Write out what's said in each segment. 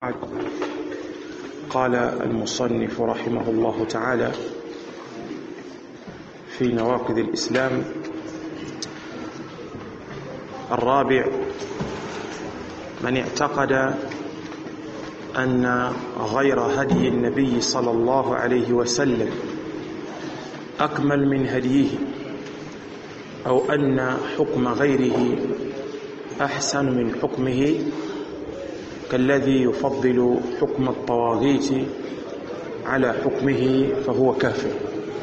بعد قال المصنف رحمه الله تعالى في نواقض الإسلام الرابع من اعتقد أن غير هدي النبي صلى الله عليه وسلم أكمل من هديه أو أن حكم غيره أحسن من حكمه كالذي يفضل حكم الطواغيت على حكمه فهو كافر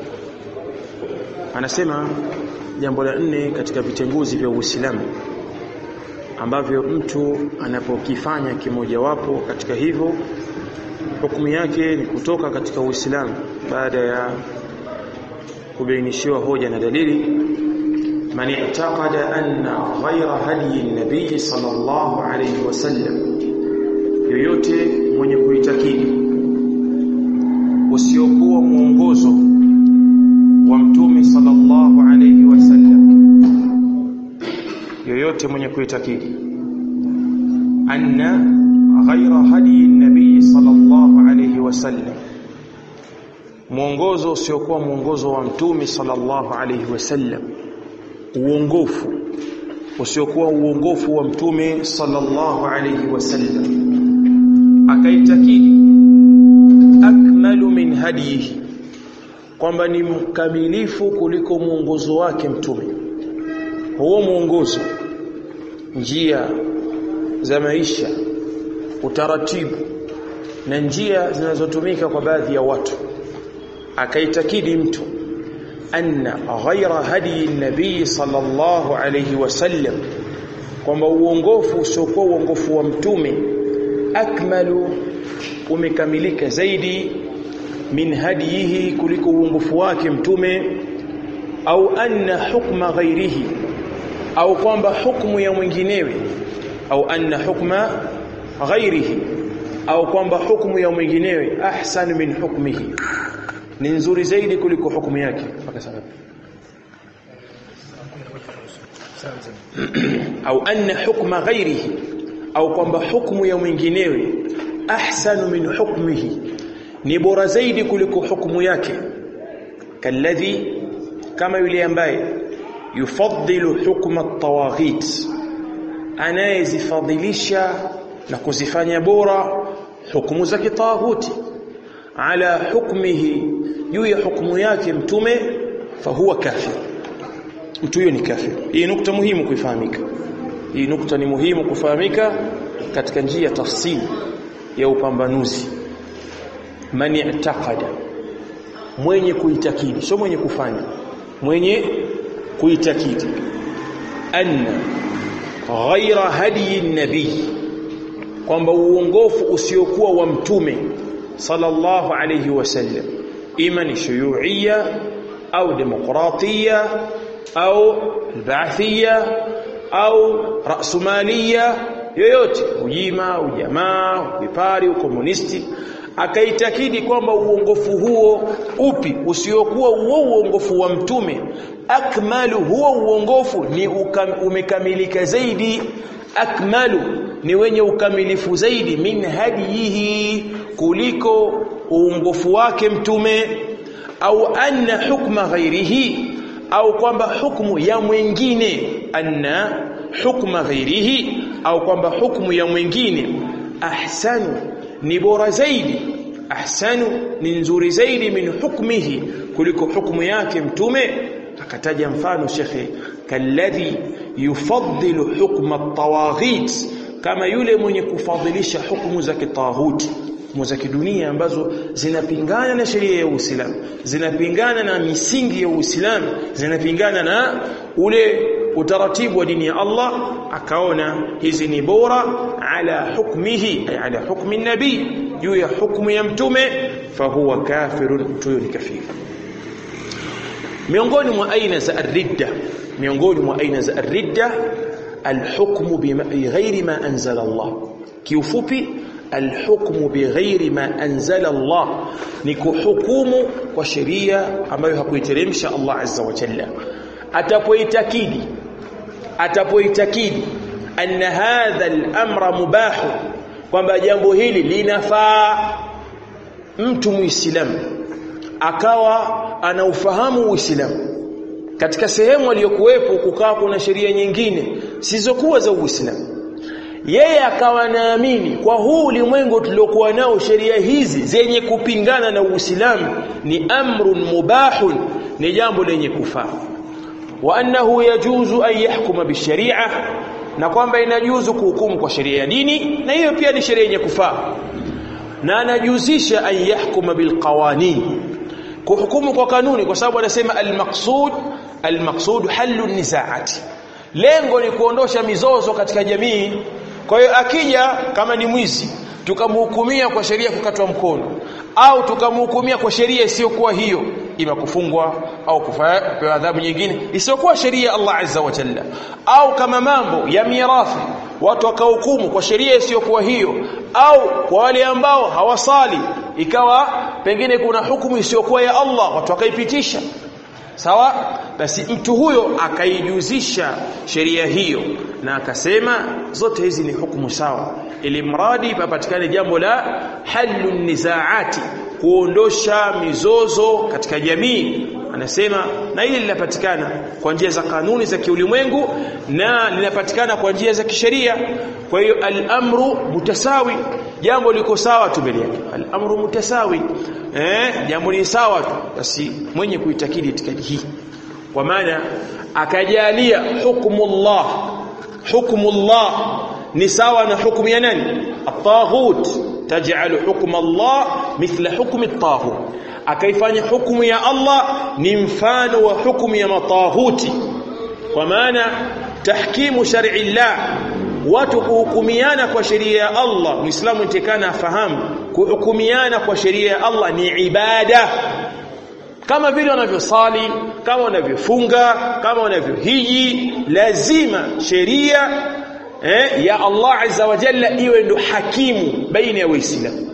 anasema jambo la nne katika vitenguzi vya Uislamu ambavyo mtu anapokifanya kimojawapo katika hivyo hukumu yake ni kutoka katika Uislamu baada ya kubainishiwa hoja na dalili man i'taqada anna ghayra hadi an-nabiy sallallahu alayhi wasallam yoyote mwenye kuitakidi usiokuwa mwongozo wa mtume sallallahu alayhi wasallam yoyote mwenye kuitakidi anna ghayra hadi an-nabiy sallallahu alayhi wasallam mwongozo usiokuwa mwongozo wa mtume sallallahu alayhi wasallam uongofu usiokuwa uongofu wa mtume sallallahu alayhi wasallam akaitakidi akmalu min hadihi kwamba ni mkamilifu kuliko mwongozo wake mtume huo mwongozo njia za maisha utaratibu na njia zinazotumika kwa baadhi ya watu akaitakidi mtu anna ghaira hadi nabii sallallahu alayhi wasallam kwamba uongofu usiokuwa uongofu wa mtume akmalu umekamilika zaidi min hadihi kuliko uongofu wake mtume au anna hukma ghairihi au kwamba hukumu ya mwinginewe au anna hukma ghairihi au kwamba hukumu ya mwinginewe ahsan min hukmihi ni nzuri zaidi kuliko hukumu yake mpaka sasa au anna hukma ghairihi au kwamba hukumu ya mwinginewe ahsanu min hukmihi ni bora zaidi kuliko hukumu yake kalladhi kama yule ambaye yufaddilu hukma at-tawaghit anayezifadhilisha na kuzifanya bora hukumu za kitaghuti ala hukmihi juu ya hukumu yake mtume fahuwa kafir mtu huyo ni kafir hii nukta muhimu kuifahamika hii nukta ni muhimu kufahamika katika njia ya tafsiri ya upambanuzi man i'taqada mwenye kuitakidi sio mwenye kufanya mwenye kuitakidi anna ghaira hadi nabii kwamba uongofu usiokuwa wa mtume sallallahu alayhi wasallam ima ni shuyuia au demokratia au albaathia au rasumalia yoyote ujima ujamaa vipari ukomunisti akaitakidi kwamba uongofu huo upi usiokuwa huo uongofu wa mtume akmalu huo uongofu ni ukam, umekamilika zaidi akmalu ni wenye ukamilifu zaidi min hadihi kuliko uongofu wake mtume au anna hukma ghairihi au kwamba hukumu ya mwingine anna hukma ghairihi au kwamba hukumu ya mwingine ahsanu ni bora zaidi ahsanu ni nzuri zaidi min hukmihi kuliko hukumu yake mtume akataja mfano shekhe kalladhi yufaddilu hukma at-tawaghit kama yule mwenye kufadhilisha hukumu za kitaghuti hukumu za kidunia ambazo zinapingana na sheria ya Uislamu zinapingana na misingi ya Uislamu zinapingana na ule utaratibu wa dini ya Allah akaona hizi ni bora ala hukmihi ay ala hukmi nabii juu ya hukumu ya mtume fahuwa kafirun mtu ni kafiri miongoni mwa aina za ar-ridda miongoni mwa aina za ar-ridda al-hukmu bighairi ma anzala Allah kiufupi alhukmu bighairi ma anzala Allah ni kuhukumu kwa sheria ambayo hakuiteremsha Allah azza wa jalla atapoitakidi atapoitakidi anna hadha al-amra mubah kwamba jambo hili linafaa mtu muislamu akawa anaufahamu uislamu katika sehemu aliyokuwepo kukaa kuna sheria nyingine sizokuwa za uislamu yeye akawa naamini kwa huu ulimwengu tuliokuwa nao sheria hizi zenye kupingana na Uislamu ni amrun mubahun ni jambo lenye kufaa wa annahu yajuzu an yahkuma bisharia na kwamba inajuzu kuhukumu kwa sheria ya dini na hiyo pia ni sheria yenye kufaa na anajuzisha an yahkuma bilqawanin kuhukumu kwa kanuni kwa sababu anasema almaqsud almaqsud hallu nizaati lengo ni kuondosha mizozo katika jamii kwa hiyo akija kama ni mwizi tukamhukumia kwa sheria kukatwa mkono au tukamhukumia kwa sheria isiyokuwa hiyo ima kufungwa au kupewa adhabu nyingine isiyokuwa sheria Allah azza wa jalla au kama mambo ya mirathi watu wakahukumu kwa sheria isiyokuwa hiyo au kwa wale ambao hawasali ikawa pengine kuna hukumu isiyokuwa ya Allah watu wakaipitisha sawa basi mtu huyo akaijuzisha sheria hiyo na akasema zote hizi ni hukumu sawa ili mradi papatikane jambo la halu nizaati kuondosha mizozo katika jamii anasema na hili linapatikana kwa njia za kanuni za kiulimwengu na linapatikana kwa njia za kisheria kwa hiyo al-amru mutasawi jambo liko sawa tu mbele yake al-amru mutasawi eh jambo ni sawa tu basi mwenye kuitakidi itikadi hii kwa maana akajalia hukumullah hukumullah ni sawa na hukumu ya nani at-taghut taj'al hukm Allah mithla hukm at-taghut akaifanya hukumu ya Allah ni mfano wa hukumu ya matahuti kwa maana tahkimu shar'i Allah watu kuhukumiana kwa sheria ya Allah muislamu nitekana afahamu kuhukumiana kwa sheria ya Allah ni ibada kama vile wanavyosali kama wanavyofunga kama wanavyohiji lazima sheria eh, ya Allah azza wa jalla iwe ndo hakimu baina ya waislamu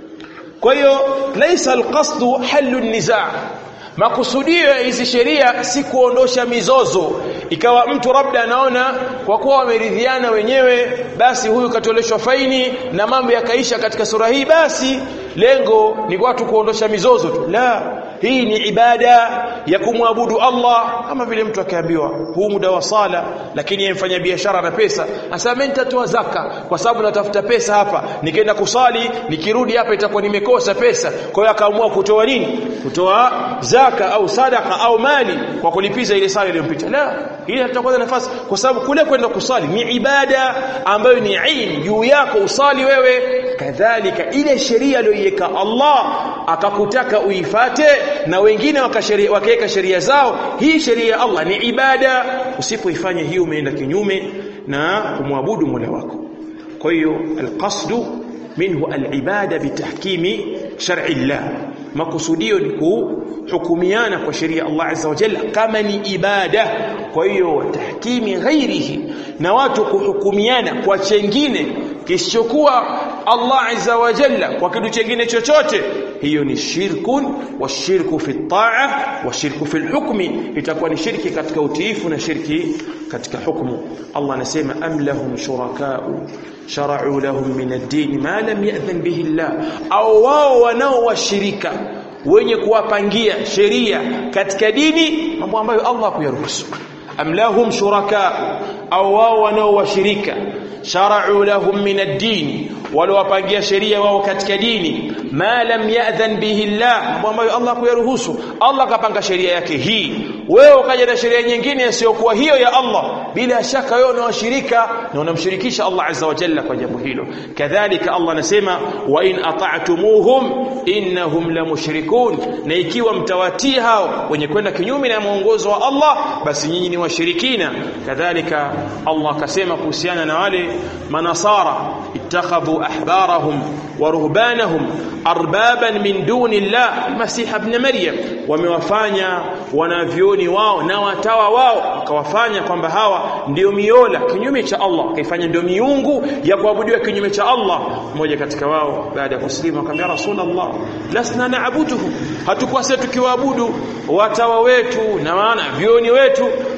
kwa hiyo laisa alqasdu halu nizaa makusudio ya hizi sheria si kuondosha mizozo ikawa mtu labda anaona kwa kuwa wameridhiana wenyewe basi huyu katoleshwa faini na mambo yakaisha katika sura hii basi lengo ni watu kuondosha mizozo tu la hii ni ibada ya kumwabudu Allah kama vile mtu akiambiwa huu muda wa sala lakini yemfanya biashara na pesa asema mimi nitatoa zaka kwa sababu natafuta pesa hapa nikienda kusali nikirudi hapa itakuwa nimekosa pesa kwa hiyo akaamua kutoa nini kutoa zaka au sadaka au mali kwa kulipiza ile sala iliyompita la hii hatakuwa nafasi kwa sababu kule kwenda kusali ni ibada ambayo ni ain juu yako usali wewe kadhalika ile sheria aliyoiweka Allah akakutaka uifate na wengine wakaweka sheria zao hii sheria ya Allah ni ibada usipoifanya hiyo umeenda kinyume na kumwabudu Mola wako kwa hiyo alqasdu minhu alibada bitahkimi shar'i Allah makusudio ni kuhukumiana kwa sheria Allah azza wa jalla kama ni ibada kwa hiyo tahkimi ghairihi na watu kuhukumiana kwa chengine kisichokuwa Allah azza wa jalla kwa kitu chengine chochote hiyo ni shirkun wa shirku fi taa wa shirku fi hukmi itakuwa ni shirki katika utiifu na shirki katika hukumu Allah anasema am lahum shurakau shara'u lahum min ad-din ma lam ya'dhan bihi Allah au wao wanao washirika wenye kuwapangia sheria katika dini mambo ambayo Allah kuyaruhusu am lahum shuraka au wao wanao washirika shara'u lahum min ad-din waliwapangia sheria wao katika dini ma lam ya'dhan bihi Allah mambo ambayo Allah kuyaruhusu Allah kapanga sheria yake hii wewe ukaja na sheria nyingine isiyokuwa hiyo ya Allah bila shaka wewe unawashirika na unamshirikisha Allah azza wa jalla kwa jambo hilo kadhalika Allah anasema wa in ata'tumuhum innahum la mushrikun na ikiwa mtawatii hao wenye kwenda kinyume na mwongozo wa Allah basi nyinyi ni washirikina kadhalika Allah akasema kuhusiana na wale manasara ittakhadhu ahbarahum wa ruhbanahum arbaban min duni Allah Masih ibn Maryam wamewafanya wanavyoni wao na watawa wao wakawafanya kwamba hawa ndio miola kinyume cha Allah kaifanya ndio miungu ya kuabudiwa kinyume cha Allah mmoja katika wao baada ya kuslimu akamwambia rasulullah lasna naabuduhu hatukuwa sisi tukiwaabudu watawa wetu na maana vioni wetu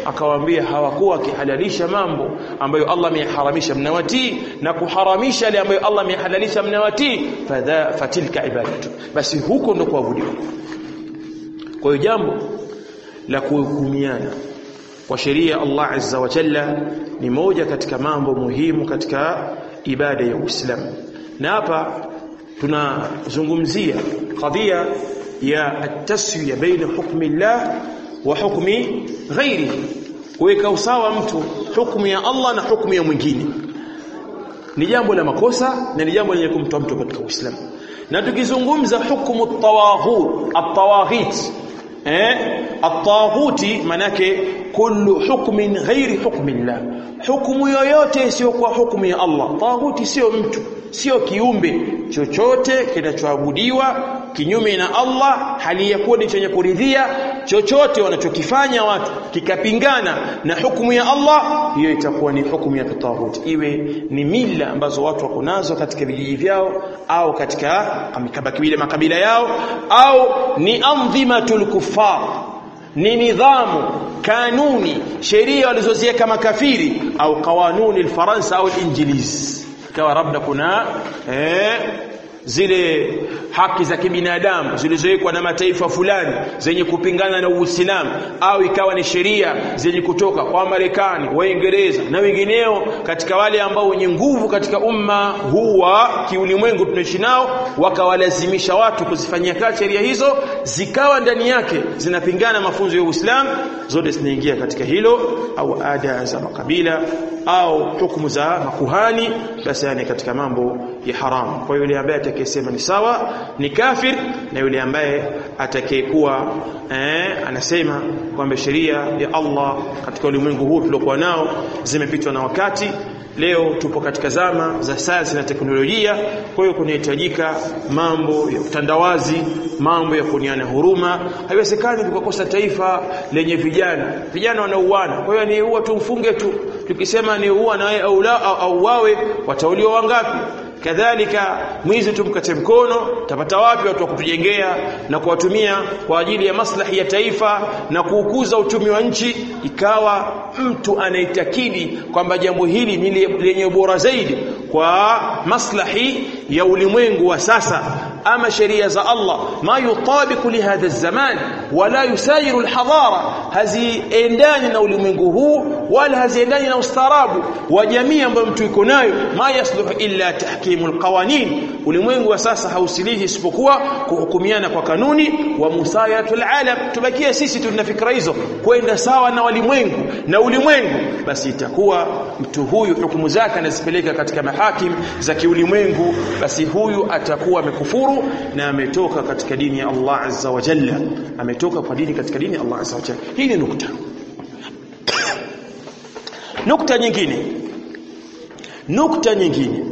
akawaambia hawakuwa wakihalalisha mambo ambayo Allah ameyaharamisha mnawatii na kuharamisha yale ambayo Allah ameyahalalisha mnawatii fadha fatilka ibadatu basi huko ndo kuabudiwa kwa hiyo jambo la kuhukumiana kwa sheria Allah azza wa jalla ni moja katika mambo muhimu katika ibada ya Uislamu na hapa tunazungumzia kadhia ya at-taswiya baina hukmi Allah wa hukmi ghairihi kuweka usawa mtu hukumu ya Allah na hukumu ya mwingine ni jambo la makosa na ni jambo lenye kumtoa mtu katika Uislamu na tukizungumza hukumu at-tawaghut at-tawaghit eh at-taghuti manake kullu hukmin ghairi hukmi Allah hukumu yoyote isiyokuwa hukumu ya Allah taghuti sio mtu sio kiumbe chochote kinachoabudiwa kinyume na Allah hali ya kuwa ni chenye kuridhia chochote wanachokifanya watu kikapingana na hukumu ya Allah hiyo itakuwa ni hukumu ya tawhid iwe ni mila ambazo watu wako nazo katika vijiji vyao au katika makabila makabila yao au ni andhimatul kuffar ni nidhamu kanuni sheria walizoziweka makafiri au kawanuni alfaransa au alinjilizi kawa labda kuna eh zile haki za kibinadamu zilizowekwa na mataifa fulani zenye kupingana na Uislamu au ikawa ni sheria zenye kutoka kwa Marekani, Waingereza na wengineo katika wale ambao wenye nguvu katika umma huu wa kiulimwengu tunaishi nao, wakawalazimisha watu kuzifanyia kazi sheria hizo, zikawa ndani yake zinapingana mafunzo ya Uislamu, zote zinaingia katika hilo, au ada za makabila au hukumu za makuhani, basi yani katika mambo ya haramu. Kwa yule ambaye atakayesema ni sawa ni kafir, na yule ambaye atakayekuwa eh, anasema kwamba sheria ya Allah katika ulimwengu huu tuliokuwa nao zimepitwa na wakati. Leo tupo katika zama za sayansi na teknolojia, kwa hiyo kunahitajika mambo ya utandawazi, mambo ya kuniana huruma. Haiwezekani tukakosa taifa lenye vijana, vijana wanauana. Kwa hiyo ni huwa tumfunge tu, tukisema ni huwa naye au la au wawe, watauliwa wangapi? kadhalika mwizi tumkate mkono tapata wapi watu wa kutujengea na kuwatumia kwa ajili ya maslahi ya taifa na kuukuza uchumi wa nchi ikawa mtu anaitakidi kwamba jambo hili ni lenye bora zaidi kwa maslahi ya ulimwengu wa sasa ama sheria za Allah ma yutabiku lihadha zaman wala yusayiru alhadara haziendani na ulimwengu huu wala haziendani na ustaarabu wa jamii ambayo mtu iko nayo ma yasluhu illa tahkimu alqawanin ulimwengu wa sasa hausilihi isipokuwa kuhukumiana kwa kanuni wa musayatul alam tubakie sisi tuna fikra hizo kwenda sawa na walimwengu na ulimwengu basi itakuwa mtu huyu hukumu zake anazipeleka katika mahakim za kiulimwengu basi huyu atakuwa amekufuru na ametoka katika dini ya Allah azza wa jalla ametoka kwa dini katika dini ya Allah azza wa jalla hii ni nukta nukta nyingine nukta nyingine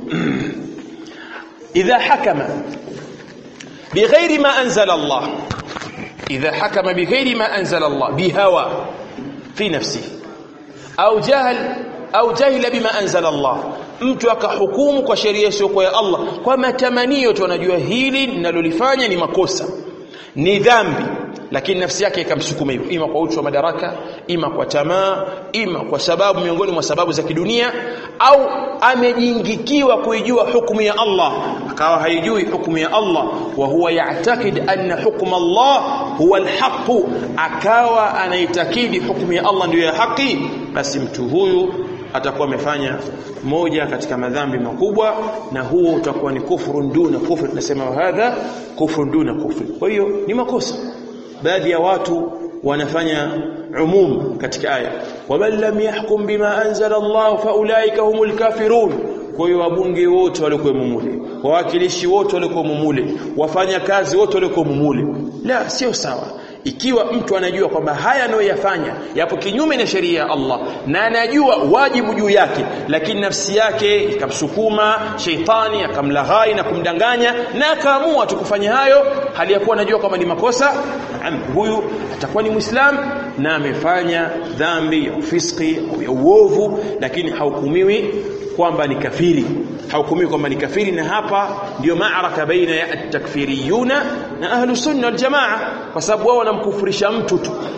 idha hakama bighairi ma anzala Allah idha hakama bighairi ma anzala Allah bihawa fi nafsihi au jahl au jahila bima anzala Allah mtu akahukumu kwa sheria isiyokuwa ya Allah kwa matamanio tu anajua hili ninalolifanya ni makosa ni dhambi lakini nafsi yake ikamsukuma hivyo ima kwa uchu wa madaraka ima kwa tamaa ima kwa sababu miongoni mwa sababu za kidunia au amejingikiwa kuijua hukumu ya Allah akawa haijui hukumu ya Allah wa huwa ya'takid anna hukma Allah huwa alhaq akawa anaitakidi hukumu ya Allah ndiyo ya haki basi mtu huyu atakuwa amefanya moja katika madhambi makubwa na huo utakuwa ni kufuru duna kufru tunasema hadha kufru duna kufru kwa hiyo ni makosa baadhi ya watu wanafanya umum katika aya waman lam yahkum bima anzala Allah faulaika humul kafirun kwa hiyo wabunge wote walikuwa mumule wawakilishi wote walikuwa mumule wafanya kazi wote walikuwa mumule la sio sawa ikiwa mtu anajua kwamba haya anayoyafanya yapo kinyume na sheria ya Allah na anajua wajibu juu yake lakini nafsi yake ikamsukuma sheitani akamlaghai na kumdanganya na akaamua tu kufanya hayo hali ya kuwa anajua kwamba ni makosa huyu atakuwa ni muislam na amefanya dhambi ya ufiski au ya uovu lakini hahukumiwi kwamba ni kafiri hahukumiwi kwamba ni kafiri na hapa ndio maaraka baina ya at-takfiriyuna na ahlu sunna wal jamaa kwa sababu wao wanamkufurisha mtu tu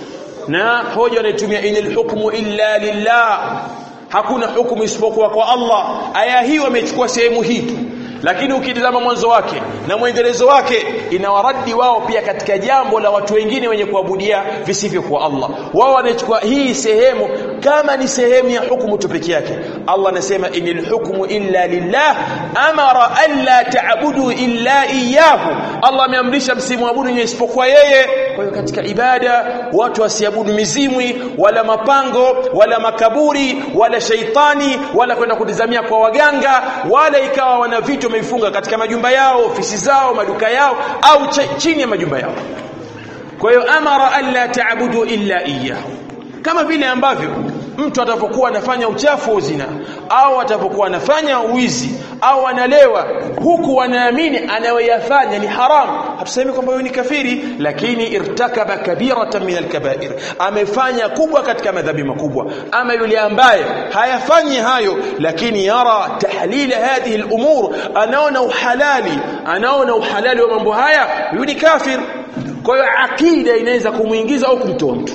na hoja wanayotumia inil hukmu illa lillah hakuna hukumu isipokuwa kwa Allah aya hii wamechukua sehemu hii tu lakini ukitazama mwanzo wake na mwendelezo wake inawaradi wao pia katika jambo la watu wengine wenye kuabudia visivyo kwa Allah wao wanachukua hii sehemu kama ni sehemu ya hukumu tu peke yake Allah anasema inil hukmu illa lillah amara alla ta'budu illa iyyahu Allah ameamrisha msimwabudu yeye isipokuwa yeye kwa hiyo katika ibada watu wasiabudu mizimwi wala mapango wala makaburi wala shaitani wala kwenda kutizamia kwa waganga wala ikawa wana vitu wamevifunga katika majumba yao ofisi zao maduka yao au chini ya majumba yao kwa hiyo amara alla ta'budu illa iyyahu kama vile ambavyo mtu atapokuwa anafanya uchafu wa zina au atapokuwa anafanya uwizi au analewa huku anaamini anayoyafanya ni haramu hatusemi kwamba huyo ni kafiri lakini irtakaba kabiratan min alkabair amefanya kubwa katika madhambi makubwa ama yule ambaye hayafanyi hayo lakini yara tahlila hadhihi alumur anaona uhalali anaona uhalali wa mambo haya huyo ni kafir kwa hiyo akida inaweza kumuingiza au kumtoa mtu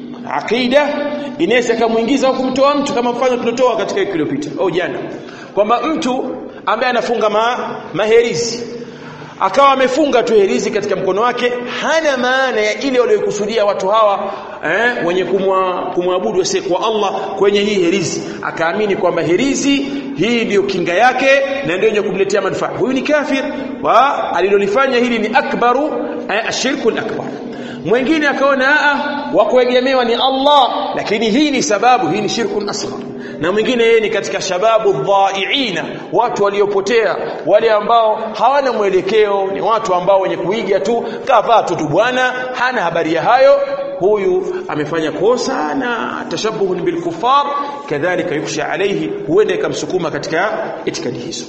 akida inaweza kumuingiza au kumtoa mtu kama mfano tulotoa katika wiki iliyopita au jana kwamba mtu ambaye anafunga ma, maherizi akawa amefunga tu herizi katika mkono wake hana maana ya ile waliokusudia watu hawa eh, wenye kumwabudu asiyekuwa Allah kwenye hii herizi akaamini kwamba herizi hii ndiyo kinga yake na ndio yenye kumletea manufaa huyu ni kafir wa alilolifanya hili ni akbaru eh, ashirku akbar mwingine akaona a wa kuegemewa ni Allah lakini hii ni sababu hii ni shirkun asghar na mwingine yeye ni katika shababu dhaiina watu waliopotea wale ambao hawana mwelekeo ni watu ambao wenye kuiga tu kavaa tu bwana hana habari ya hayo huyu amefanya kosa na tashabuhu bil kufar kadhalika yuksha alayhi huenda ikamsukuma katika itikadi hizo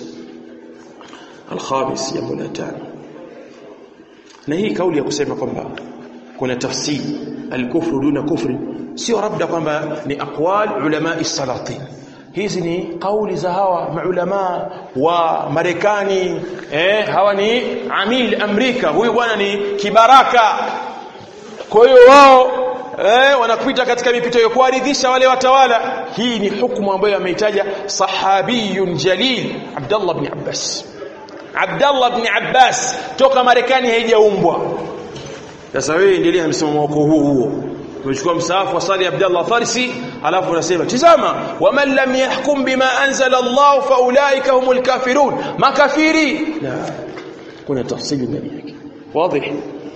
alkhamis jambo la tano na hii kauli ya kusema kwamba kuna tafsiri alkufru duna kufri sio labda kwamba ni aqwal ulama salatin hizi ni kauli za hawa maulama wa Marekani eh hawa ni amil Amerika huyu bwana ni kibaraka kwa hiyo wao eh wanapita katika mipito ya kuaridhisha wale watawala hii ni hukumu ambayo ameitaja sahabiyun jalil Abdullah ibn Abbas Abdullah ibn Abbas toka Marekani haijaumbwa sasa wewe endelea msimamo wako huu huo umechukua msaafu wa Sali Abdullah Farsi alafu unasema tizama waman lam yahkum bima anzala Allah fa ulaika humul kafirun makafiri la kuna tafsili ndani yake واضح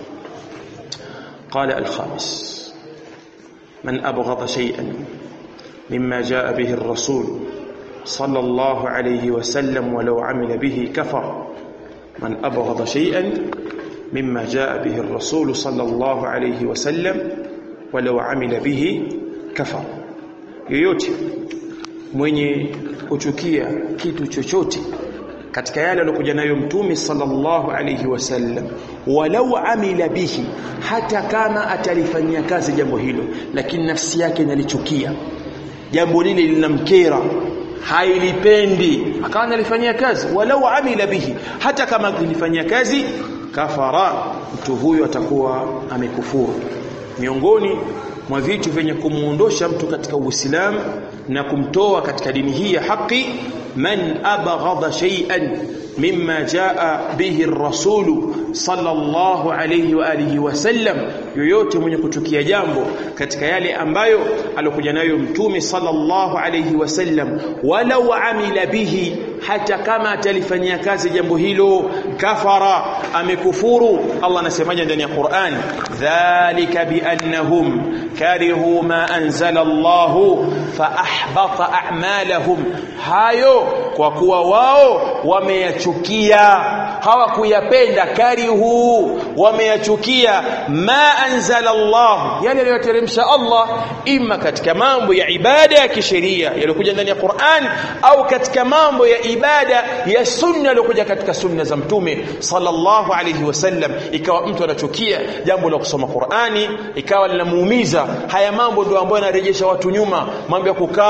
قال الخامس من أبغض شيئا مما جاء به الرسول صلى الله عليه وسلم ولو عمل به كفر من أبغض شيئا مما جاء به الرسول صلى الله عليه وسلم ولو عمل به كفر yoyote mwenye kuchukia kitu chochote katika yale aliyokuja nayo mtume sallallahu alayhi wasallam walau amila bihi hata kama atalifanyia kazi jambo hilo lakini nafsi yake inalichukia jambo lile linamkera hailipendi akawa analifanyia kazi walau amila bihi hata kama alifanyia kazi kafara mtu huyo atakuwa amekufuru miongoni mwa vitu vyenye kumuondosha mtu katika Uislamu na kumtoa katika dini hii ya haki man abghadha shay'an mimma jaa bihi ar-rasul sallallahu alayhi wa alihi wasallam yoyote mwenye kuchukia jambo katika yale ambayo alokuja nayo mtume sallallahu alayhi wasallam walau amila bihi hata kama atalifanyia kazi jambo hilo kafara amekufuru Allah anasemaje ndani ya Qur'an dhalika biannahum karihu ma anzala Allah fa ahbata a'malahum hayo kwa kuwa wao wameyachukia hawakuyapenda karihu wameyachukia ma anzala Allah yale aliyoteremsha Allah imma katika mambo ya ibada ya kisheria yaliyokuja ndani ya Qur'an au katika mambo ya ibada ya sunna yaliyokuja katika sunna za mtume sallallahu alayhi wasallam ikawa mtu anachukia jambo la kusoma Qur'ani ikawa linamuumiza haya mambo ndio ambayo yanarejesha watu nyuma mambo ya kukaa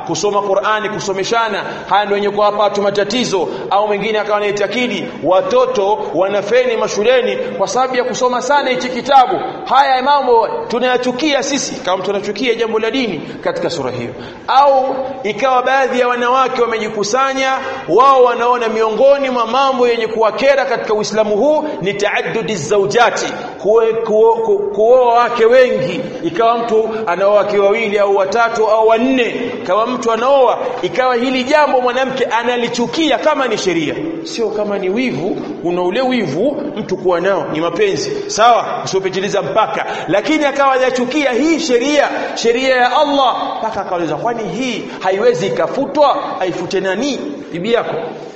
kusoma Qur'ani kusomeshana haya ndio yenye kuwapa watu matatizo au mwingine akawa anaitakidi watoto wanafeni mashuleni kwa sababu ya kusoma sana hichi kitabu haya mambo tunayachukia sisi kama tunachukia jambo la dini katika sura hiyo au ikawa baadhi ya wanawake wamejikusanya wao wanaona miongoni mwa mambo yenye kuwakera katika Uislamu huu ni taaddudi zaujati kuoa wake wengi ikawa mtu anaoa wake wawili au watatu au wanne kama mtu anaoa ikawa hili jambo mwanamke analichukia kama ni sheria sio kama ni wivu una ule wivu mtu kuwa nao ni mapenzi sawa usiopitiliza mpaka lakini akawa hajachukia hii sheria sheria ya Allah mpaka akauliza kwani hii haiwezi ikafutwa aifute nani bibi yako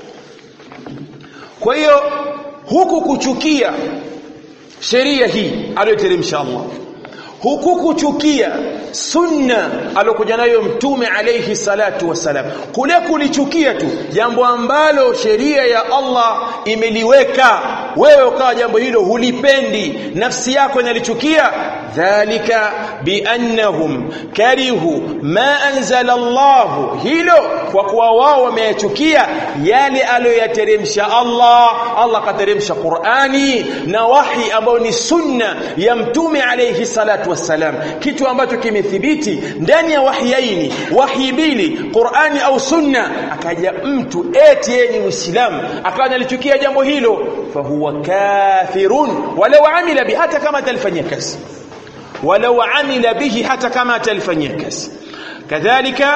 kwa hiyo huku kuchukia sheria hii aliyoteremsha Allah huku kuchukia sunna alokuja nayo mtume alayhi salatu wasalam kule kulichukia tu jambo ambalo sheria ya Allah imeliweka wewe ukawa jambo hilo hulipendi nafsi yako inalichukia dhalika biannahum karihu ma anzala Allah hilo kwa kuwa wao wameyachukia yale aliyoyateremsha Allah Allah kateremsha Qur'ani na wahi ambao ni sunna ya mtume alayhi salatu wassalam kitu ambacho kimethibiti ndani ya wahiyaini wahi mbili Qur'ani au sunna akaja mtu eti yeye ni Muislamu akawa analichukia jambo hilo fahuwa kafirun walau amila bi hata kama atalifanyia kazi walau amila bihi hata kama atalifanyia kazi kadhalika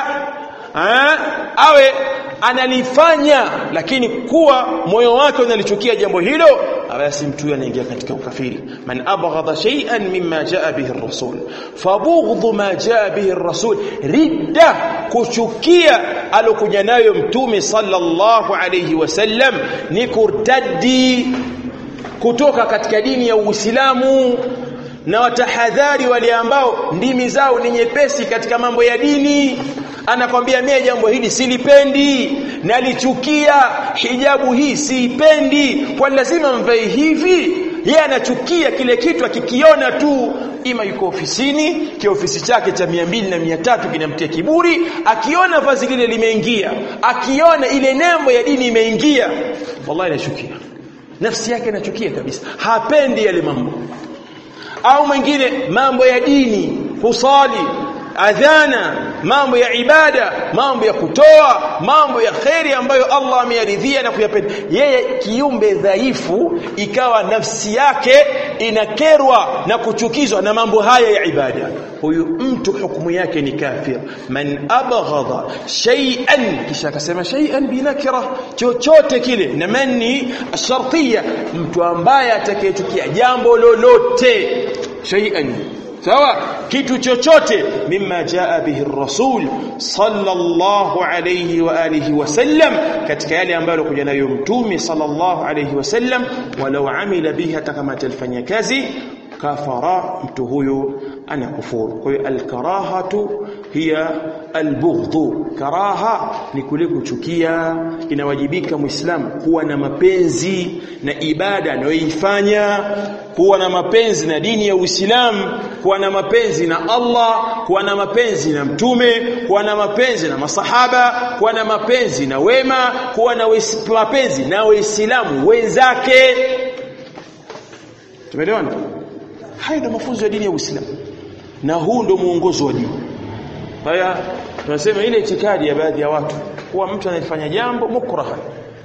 awe analifanya lakini kuwa moyo wake unalichukia jambo hilo basi mtu anaingia katika ukafiri man abghadha shay'an mimma jaa bihi ar-rasul fabughdhu ma jaa bihi ar-rasul ridda kuchukia alokuja nayo mtume sallallahu alayhi wasallam ni kurtaddi kutoka katika dini ya Uislamu na watahadhari wale ambao ndimi zao ni nyepesi katika mambo ya dini anakwambia mie jambo hili silipendi nalichukia hijabu hii siipendi kwa lazima mvae hivi yeye anachukia kile kitu akikiona tu ima yuko ofisini kiofisi chake cha mia mbili na mia tatu kinamtia kiburi akiona vazi lile limeingia akiona ile nembo ya dini imeingia wallahi anachukia nafsi yake inachukia kabisa hapendi yale mambo au mwingine mambo ya dini kusali adhana mambo ya ibada mambo ya kutoa mambo ya kheri ambayo Allah ameyaridhia na kuyapenda yeye kiumbe dhaifu ikawa nafsi yake inakerwa na kuchukizwa na mambo haya ya ibada huyu mtu hukumu yake ni kafir man abghadha shay'an kisha akasema shay'an binakira chochote kile na mani shartiya mtu ambaye atakayechukia jambo lolote shay'an sawa kitu chochote mimma jaa bihi rasul sallallahu alayhi wa alihi wasallam katika yale ambayo kuja nayo mtume sallallahu alayhi wasallam walau amila bihi hata kama atalifanyia kazi kafara mtu huyo ana kufuru kwa hiyo alkarahatu hiya albughdhu karaha ni kule kuchukia inawajibika muislamu kuwa na mapenzi na ibada anayoifanya kuwa na mapenzi na dini ya Uislamu kuwa na mapenzi na Allah kuwa na mapenzi na mtume kuwa na mapenzi na masahaba kuwa na mapenzi na wema kuwa na mapenzi na waislamu wenzake tumeelewana haya ndio mafunzo ya dini ya Uislamu na huu ndio muongozo wa dini haya tunasema ile itikadi ya baadhi ya watu kuwa mtu anafanya jambo mukraha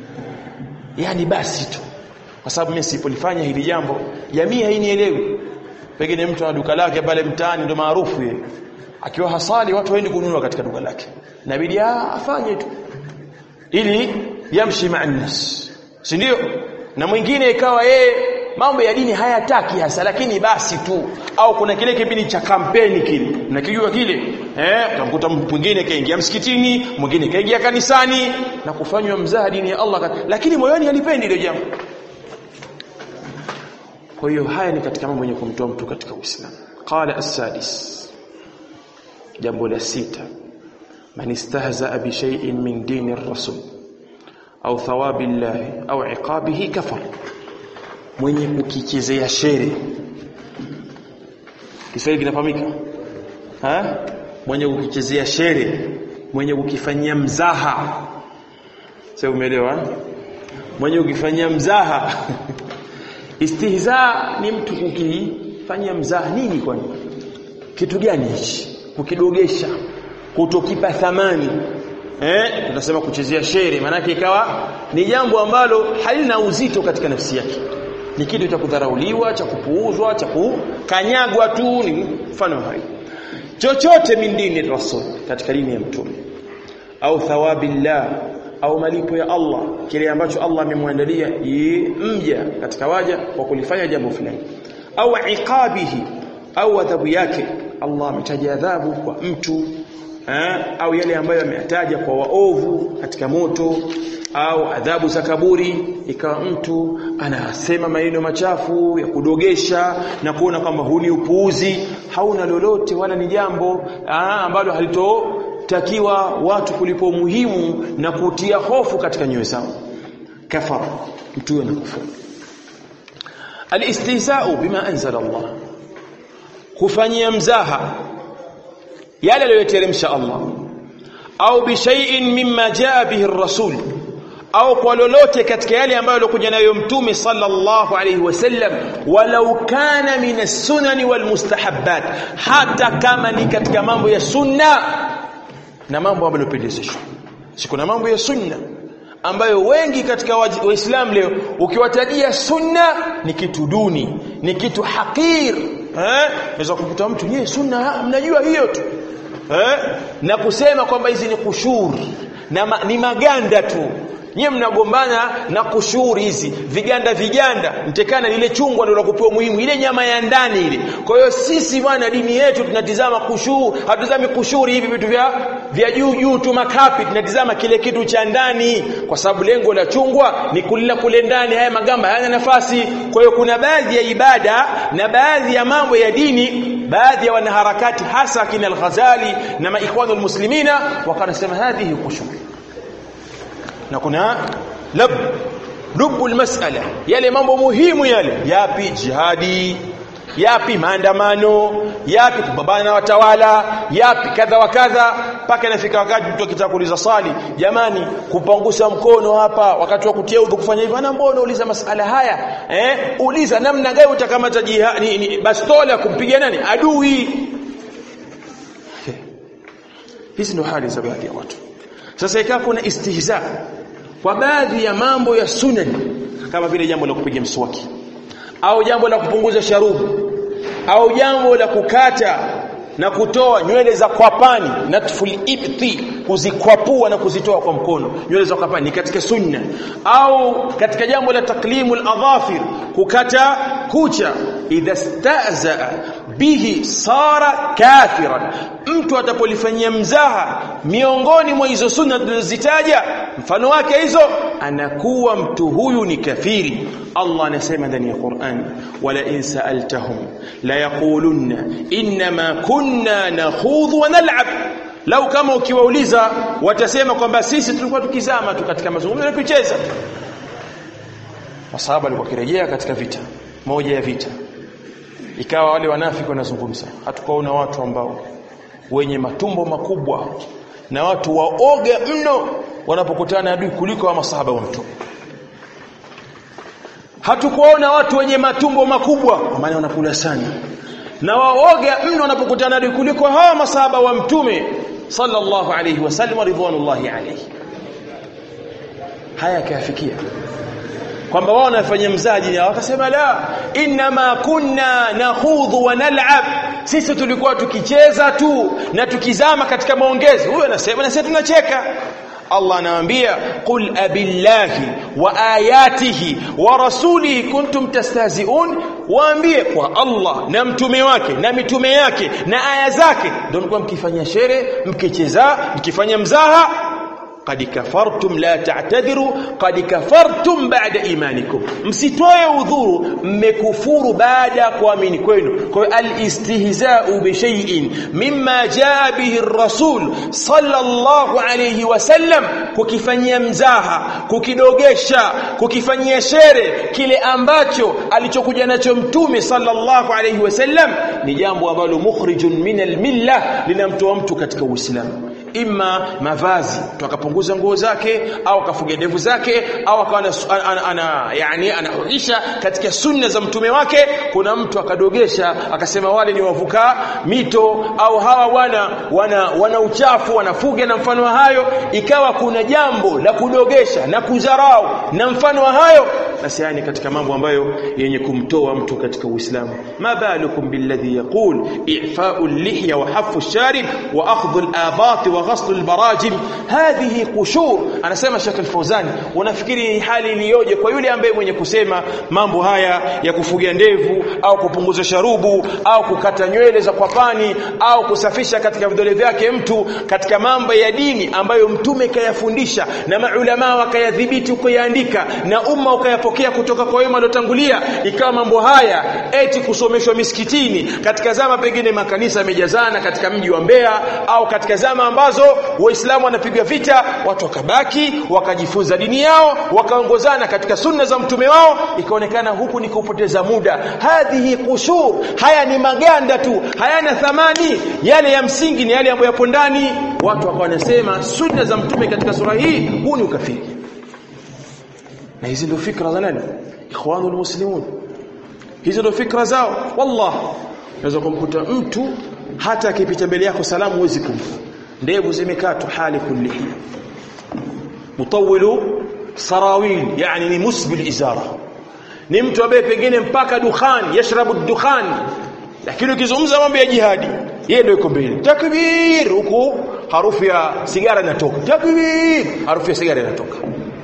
yani basi tu kwa sababu mimi sipolifanya hili jambo jamii hainielewi pengine mtu ana duka lake pale mtaani ndo maarufu yeye akiwa hasali watu waende kununua katika duka lake inabidi afanye tu ili yamshi ma'annas si ndio na mwingine ikawa yeye mambo ya dini hayataki hasa lakini basi tu au kuna kile kipindi cha kampeni kile nakijua kile eh utamkuta mwingine kaingia msikitini mwingine kaingia kanisani na kufanywa mzaha dini ya Allah lakini moyoni halipendi ile jambo kwa hiyo haya ni katika mambo yenye kumtoa mtu katika Uislamu qala as-sadis jambo la sita man istahza bi shay'in min dini ar-rasul au thawabi Allah au iqabihi kafar mwenye kukichezea shere Kiswahili kinafahamika ha mwenye kukichezea shere mwenye kukifanyia mzaha sasa umeelewa mwenye kukifanyia mzaha istihza ni mtu kukifanyia mzaha nini kwani kitu gani hichi kukidogesha kutokipa thamani eh tunasema kuchezea shere maana ikawa ni jambo ambalo halina uzito katika nafsi yake ni kitu cha kudharauliwa cha kupuuzwa cha kukanyagwa tu ni mfano hayo chochote min dini rasul katika dini ya mtume au thawabillah au malipo ya Allah kile ambacho Allah amemwandalia mja katika waja kwa kulifanya jambo fulani au iqabihi au adhabu yake Allah ametaja adhabu kwa mtu eh, au yale ambayo ameyataja kwa waovu katika moto au adhabu za kaburi ikawa mtu anasema maneno machafu ya kudogesha na kuona kwamba huu ni upuuzi hauna lolote wala ni jambo aa, ambalo halitotakiwa watu kulipo umuhimu na kutia hofu katika nyoyo zao kafara mtu huyo anakufuru alistihza'u bima anzala Allah kufanyia mzaha yale aliyoteremsha Allah au bishai'in mimma jaa bihi ar-rasul au kwa lolote katika yale ambayo alikuja nayo mtume sallallahu alayhi wasallam walau kana min as-sunan wal mustahabbat hata kama ni katika mambo ya sunna na mambo ambayo yanapendezeshwa si kuna mambo ya sunna ambayo wengi katika waislamu leo ukiwatajia sunna ni kitu duni ni kitu hakir eh unaweza kukuta mtu yeye sunna mnajua hiyo tu eh na kusema kwamba hizi ni kushuri na ma, ni maganda tu nyie mnagombana na kushuri hizi viganda viganda mtekana lile chungwa ndio la kupewa muhimu ile nyama ya ndani ile kwa hiyo sisi bwana dini yetu tunatizama kushuru hatutazami kushuri hivi vitu vya vya juu juu tu makapi tunatizama kile kitu cha ndani kwa sababu lengo la chungwa ni kulila kule ndani haya magamba hayana nafasi kwa hiyo kuna baadhi ya ibada na baadhi ya mambo ya dini baadhi ya wanaharakati hasa kina al-Ghazali na maikhwanul muslimina wakanasema hadhihi kushuri na kuna lab lubu almas'ala yale mambo muhimu yale yapi jihadi yapi maandamano yapi kupambana na watawala yapi kadha wa kadha mpaka inafika wakati mtu akitaka kuuliza swali jamani kupangusa mkono hapa wakati wa kutia udhu kufanya hivyo ana mbona uliza masala haya eh uliza namna gani utakamata jihadi ni, ni bastola kumpiga nani adui hizi ndo hali za baadhi ya watu sasa ikawa kuna istihza kwa baadhi ya mambo ya sunan kama vile jambo la kupiga mswaki au jambo la kupunguza sharubu au jambo la kukata na kutoa nywele za kwapani natful ibti kuzikwapua na kuzitoa kwa mkono nywele za kwapani ni katika sunna au katika jambo la taklimul adhafir kukata kucha idha staza bihi sara kafiran mtu atapolifanyia mzaha miongoni mwa hizo sunna tulizozitaja mfano wake hizo anakuwa mtu huyu ni kafiri Allah anasema ndani ya Qur'an wala in sa'altahum la yaqulunna inma kunna nakhudhu wa nal'ab lau kama ukiwauliza watasema kwamba sisi tulikuwa tukizama tu katika mazungumzo na kucheza masahaba walikuwa kirejea katika vita moja ya vita ikawa wale wanafiki wanazungumza hatukaona watu ambao wenye matumbo makubwa na watu waoga mno wanapokutana adui kuliko wa masahaba wa mtume hatukuona watu wenye matumbo makubwa maana wanakula sana na waoga mno wanapokutana adui kuliko hawa masahaba wa mtume sallallahu alayhi wasallam ridwanullahi alayhi haya kafikia kwamba wao wanafanya mzaji na wakasema la inma kunna nakhudhu wa nal'ab sisi tulikuwa tukicheza tu na tukizama katika maongezi huyo anasema na sisi tunacheka Allah anawaambia qul abillahi wa ayatihi wa rasulihi kuntum tastahzi'un waambie kwa Allah na mtume wake na mitume yake na aya zake ndio mlikuwa mkifanya shere mkicheza mkifanya mzaha qad kafartum la ta'tadhiru qad kafartum ba'da imanikum msitoe udhuru mmekufuru baada ya kuamini kwenu kwa hiyo al-istihza'u bi shay'in mimma jaa bihi ar-rasul sallallahu alayhi wasallam kukifanyia mzaha kukidogesha kukifanyia shere kile ambacho alichokuja nacho mtume sallallahu alayhi wasallam ni jambo ambalo mukhrijun min al-millah linamtoa mtu katika uislamu imma mavazi tukapunguza nguo zake au akafuga ndevu zake au akawa ana, ana, ana yani anahuisha katika sunna za mtume wake kuna mtu akadogesha akasema wale ni wavuka mito au hawa wana wana, wana uchafu wanafuga na mfano wa hayo ikawa kuna jambo la kudogesha na kudharau na mfano wa hayo basi yani katika mambo ambayo yenye kumtoa mtu katika Uislamu ma balukum billadhi yaqul i'fa'u al-lihya wa hafu ash-sharib wa akhdhu al-abat wa ghasl al-barajim hadhihi qushur anasema Sheikh al-Fawzani unafikiri hali iliyoje kwa yule ambaye mwenye kusema mambo haya ya kufugia ndevu au kupunguza sharubu au kukata nywele za kwapani au kusafisha katika vidole vyake mtu katika mambo ya dini ambayo mtume kayafundisha na maulama wakayadhibiti kuyaandika na umma ukayapokea kutoka kwa wema waliotangulia ikawa mambo haya eti kusomeshwa misikitini katika zama pengine makanisa yamejazana katika mji wa Mbeya au katika zama ambazo waislamu wanapiga vita watu wakabaki wakajifunza dini yao wakaongozana katika sunna za mtume wao ikaonekana huku ni kupoteza muda hadhihi kushur haya ni maganda tu hayana thamani yale ya msingi ni yale ambayo yapo ndani watu wakawa wanasema sunna za mtume katika sura hii huu ni ukafiri na hizi ndio fikra za nani ikhwanul muslimun hizi ndio fikra zao wallah unaweza kumkuta mtu hata akipita mbele yako salamu huwezi kumpa ndevu zimekatwa hali kullihi mutawilu sarawil yani ni musbil izara ni mtu ambaye pengine mpaka dukhan yashrabu dukhan lakini ukizungumza mambo ya jihadi yeye ndio yuko mbele takbir huku harufu ya sigara inatoka takbir harufu ya sigara inatoka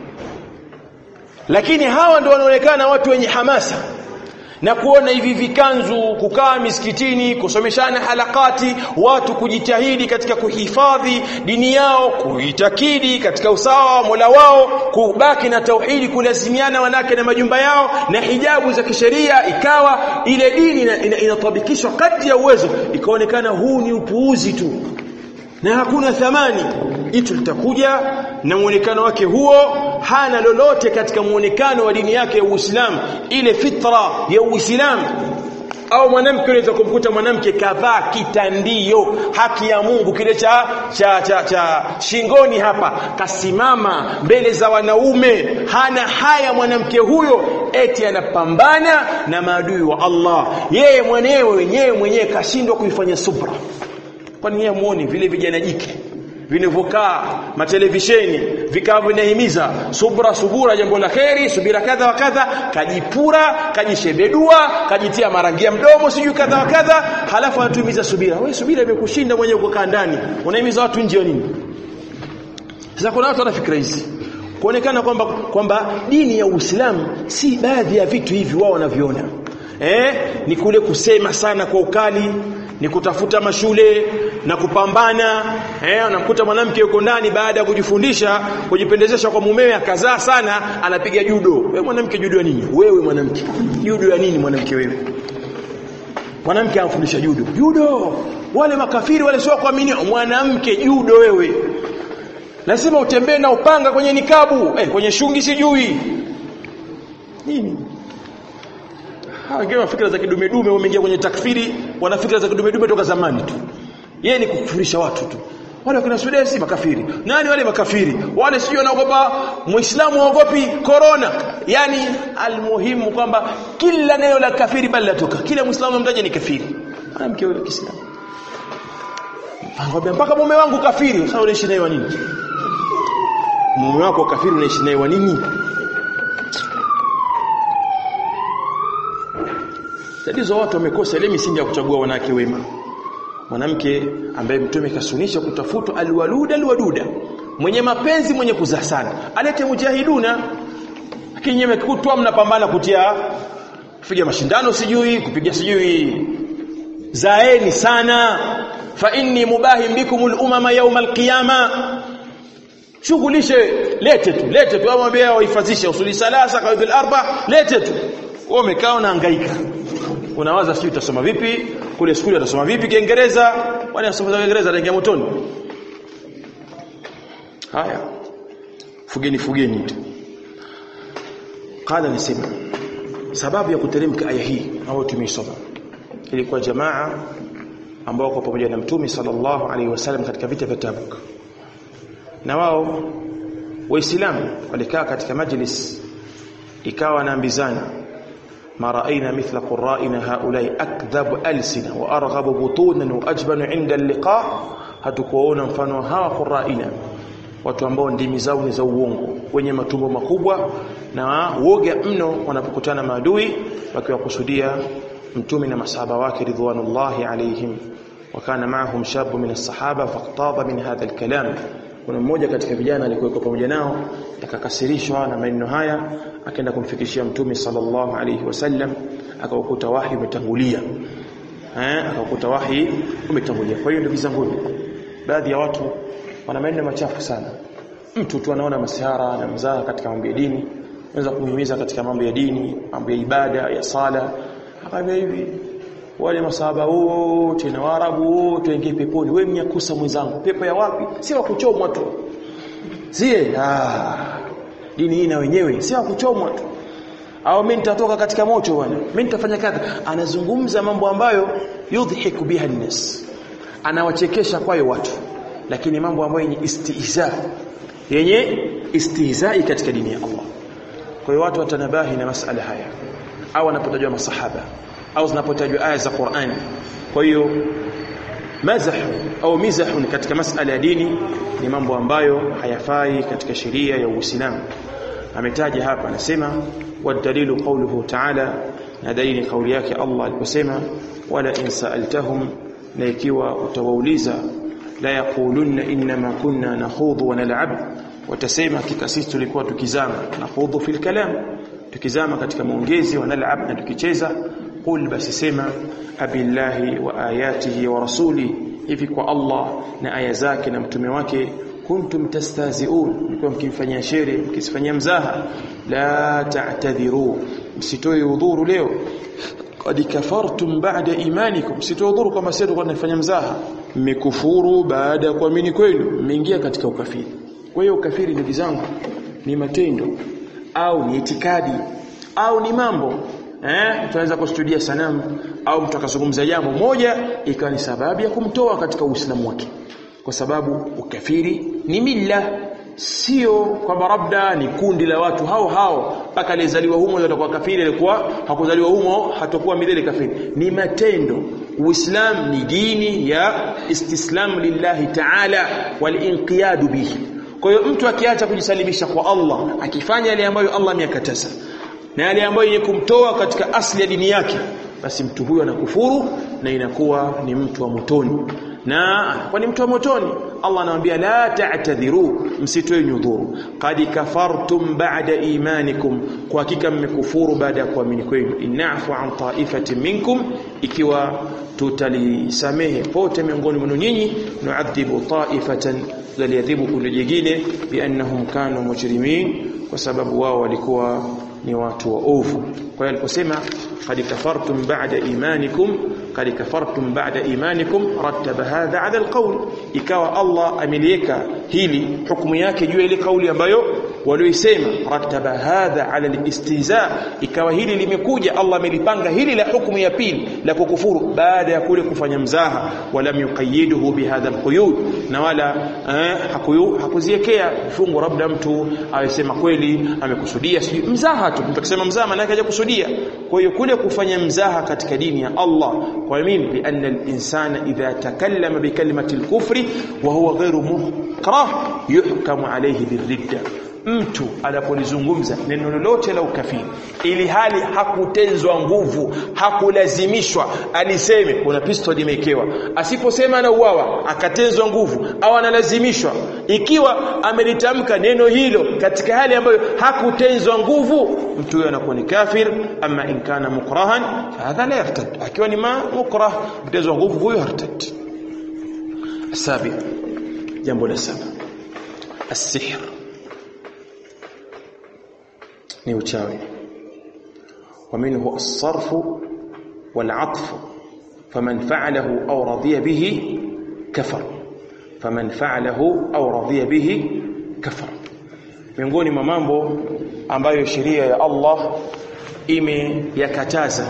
lakini hawa ndio wanaonekana watu wenye hamasa na kuona hivi vikanzu kukaa misikitini kusomeshana halakati watu kujitahidi katika kuhifadhi dini yao kuitakidi katika usawa wa Mola wao kubaki na tauhidi kulazimiana wanake na majumba yao na hijabu za kisheria ikawa ile dini inatabikishwa ina, ina kadri ya uwezo ikaonekana huu ni upuuzi tu na hakuna thamani itu litakuja na muonekano wake huo hana lolote katika muonekano wa dini yake ya Uislamu ile fitra ya Uislamu au mwanamke unaweza kumkuta mwanamke kavaa kitandio haki ya Mungu kile cha cha, cha cha shingoni hapa kasimama mbele za wanaume hana haya mwanamke huyo eti anapambana na maadui wa Allah yeye mwenyewe wenyewe mwenyewe kashindwa kuifanya subra kwani yeye muone vile vijana jike vinavyokaa matelevisheni vikao vinahimiza subra subura jambo la kheri subira kadha wa kadha kajipura kajishebedua kajitia marangia mdomo sijui kadha wa kadha halafu anatuhimiza subira wewe subira imekushinda mwenyewe kukaa ndani unahimiza watu nje nini sasa kuna watu wana fikra hizi kuonekana kwamba kwamba dini ya Uislamu si baadhi ya vitu hivi wao wanaviona eh ni kule kusema sana kwa ukali ni kutafuta mashule na kupambana eh unamkuta mwanamke yuko ndani baada ya kujifundisha kujipendezesha kwa mumewe akazaa sana anapiga judo wewe mwanamke judo ya nini wewe mwanamke judo ya nini mwanamke wewe mwanamke anafundisha judo judo wale makafiri wale sio kuamini mwanamke judo wewe lazima utembee na upanga kwenye nikabu eh, kwenye shungi sijui nini wengine fikra za kidumedume wameingia kwenye takfiri wana fikra za kidumedume toka zamani tu yeye ni kukufurisha watu tu wale wakina Sudesi makafiri nani wale makafiri wale sio wanaogopa muislamu haogopi corona yani almuhimu kwamba kila neno la kafiri bali latoka kila muislamu mtaje ni kafiri mwanamke yule kiislamu Angambia mpaka mume wangu kafiri sasa unaishi naye wa nini mume wako kafiri unaishi naye wa nini tatizo watu wamekosa ile misingi ya kuchagua wanawake wema mwanamke ambaye mtume kasunisha kutafutwa alwaluda alwaduda mwenye mapenzi mwenye kuzaa sana alete mujahiduna lakini nyewe kutwa mnapambana kutia kupiga mashindano sijui kupiga sijui zaeni sana fa inni mubahim bikumul umama yawm alqiyama shughulishe lete tu lete tu amwambia wahifadhishe usuli salasa kaidul arba lete tu wewe umekaa unahangaika unawaza sijui utasoma vipi kule shule utasoma vipi kiingereza wale wasoma kiingereza ataingia motoni haya fugeni fugeni tu qala nisema sababu ya kuteremka aya hii ambayo tumeisoma ilikuwa jamaa ambao kwa pamoja na mtume sallallahu alaihi wasallam katika vita vya Tabuk na wao waislamu walikaa katika majlis ikawa naambizana ما رأينا مثل قرائنا هؤلاء أكذب ألسنة وأرغب بطونا وأجبن عند اللقاء hatukuona mfano hawa qurraina watu ambao ndimi zao ni za uongo wenye matumbo makubwa na woga mno wanapokutana maadui wakiwakusudia mtume na masahaba wake ridwanullahi alaihim wakana maahum shabu min as-sahaba faqtada min hadha al-kalam kuna mmoja katika vijana alikuwa pamoja nao akakasirishwa na maneno haya akaenda kumfikishia mtume sallallahu alayhi wasallam akaukuta wahi umetangulia eh akaukuta wahi umetangulia kwa hiyo ndugu zangu baadhi ya watu wana maneno machafu sana mtu tu anaona masihara na mzaha katika mambo ya dini anaweza kumhimiza katika mambo ya dini mambo ya ibada ya sala akaambia hivi wale masahaba wote na waarabu wote waingie peponi wewe mnyakusa mwenzangu pepo ya wapi si wa kuchomwa tu sie ah dini hii na wenyewe si wa kuchomwa tu au mimi nitatoka katika moto bwana mimi nitafanya kadha anazungumza mambo ambayo yudhihiku biha nnas anawachekesha kwayo watu lakini mambo ambayo yenye istihza yenye istihzai katika dini ya Allah kwa hiyo watu watanabahi na masala haya au wanapotajwa masahaba au zinapotajwa aya za Qur'an kwa hiyo mazahu au mizahu katika masala ya dini ni mambo ambayo hayafai katika sheria ya Uislamu ametaja hapa anasema wadalilu qawluhu ta'ala na dalili kauli yake Allah aliposema wala in sa'altahum na ikiwa utawauliza la yaqulunna inma kunna nakhudhu wa nal'ab watasema hakika sisi tulikuwa tukizama nakhudhu fil kalam tukizama katika maongezi wa nal'ab na tukicheza qul basi sema abillahi wa ayatihi wa rasuli hivi kwa Allah na aya zake na mtume wake kuntum tastazi'un mlikuwa mkimfanyia shere mkisifanyia mzaha la ta'tadhiru msitoe udhuru leo qad kafartum ba'da imanikum msitoe udhuru kama sisi tulikuwa tunafanya mzaha mmekufuru baada ya kuamini kwenu mmeingia katika ukafiri kwa hiyo ukafiri ndugu zangu ni matendo au ni itikadi au ni mambo eh tunaweza kustudia sanamu au mtu akazungumza jambo moja ikawa ni sababu ya kumtoa katika uislamu wake kwa sababu ukafiri ni milla sio kwamba labda ni kundi la watu hao hao mpaka alizaliwa humo atakuwa kafiri alikuwa hakuzaliwa humo hatakuwa milele kafiri ni matendo uislamu ni dini ya istislam lillahi ta'ala walinqiyad bihi kwa hiyo mtu akiacha kujisalimisha kwa Allah akifanya yale ambayo Allah ameyakataza na yale ambayo yenye kumtoa katika asli ya dini yake basi mtu huyo anakufuru na inakuwa ni mtu wa motoni na kwa ni mtu wa motoni Allah anamwambia la ta'tadhiru msitoe nyudhuru qad kafartum ba'da imanikum kwa hakika mmekufuru baada ya kuamini kwenu inafu an ta'ifatin minkum ikiwa tutalisamehe pote miongoni mwenu nyinyi nu'adhibu ta'ifatan zaliadhibu kundi jingine biannahum kanu mujrimin kwa sababu wao walikuwa ni watu waovu kwa hiyo aliposema qad kafartum ba'da imanikum qad kafartum ba'da imanikum rattaba hadha 'ala alqawl ikawa Allah ameliweka hili hukumu yake juu ile kauli ambayo walioisema rattaba hadha 'ala alistihza ikawa hili limekuja Allah amelipanga hili la hukumu ya pili la kukufuru baada ya kule kufanya mzaha wala yuqayyiduhu bihadha alquyud na wala eh, hakuyu hakuziekea fungu labda mtu awesema kweli amekusudia sijui mzaha tu mtu akisema mzaha maana yake hajakusudia kwa hiyo kule kufanya mzaha katika dini ya Allah kwa nini lianna al-insana idha takallama bi kalimati al-kufri wa huwa ghairu mukrah yuhkamu alayhi birridda mtu anapolizungumza neno lolote la ukafiri ili hali hakutenzwa nguvu hakulazimishwa aliseme kuna pistol imewekewa asiposema na uwawa akatenzwa nguvu au analazimishwa ikiwa amelitamka neno hilo katika hali ambayo hakutenzwa nguvu mtu huyo anakuwa ni kafir ama in kana mukrahan hadha la yartad akiwa ni ma mukrah kutenzwa nguvu huyo hartad sabi jambo la saba السحر ni uchawi ومنه الصرف والعطف فمن فعله أو رضي به كفر فمن فعله أو رضي به كفر miongoni mwa mambo ambayo sheria ya Allah imeyakataza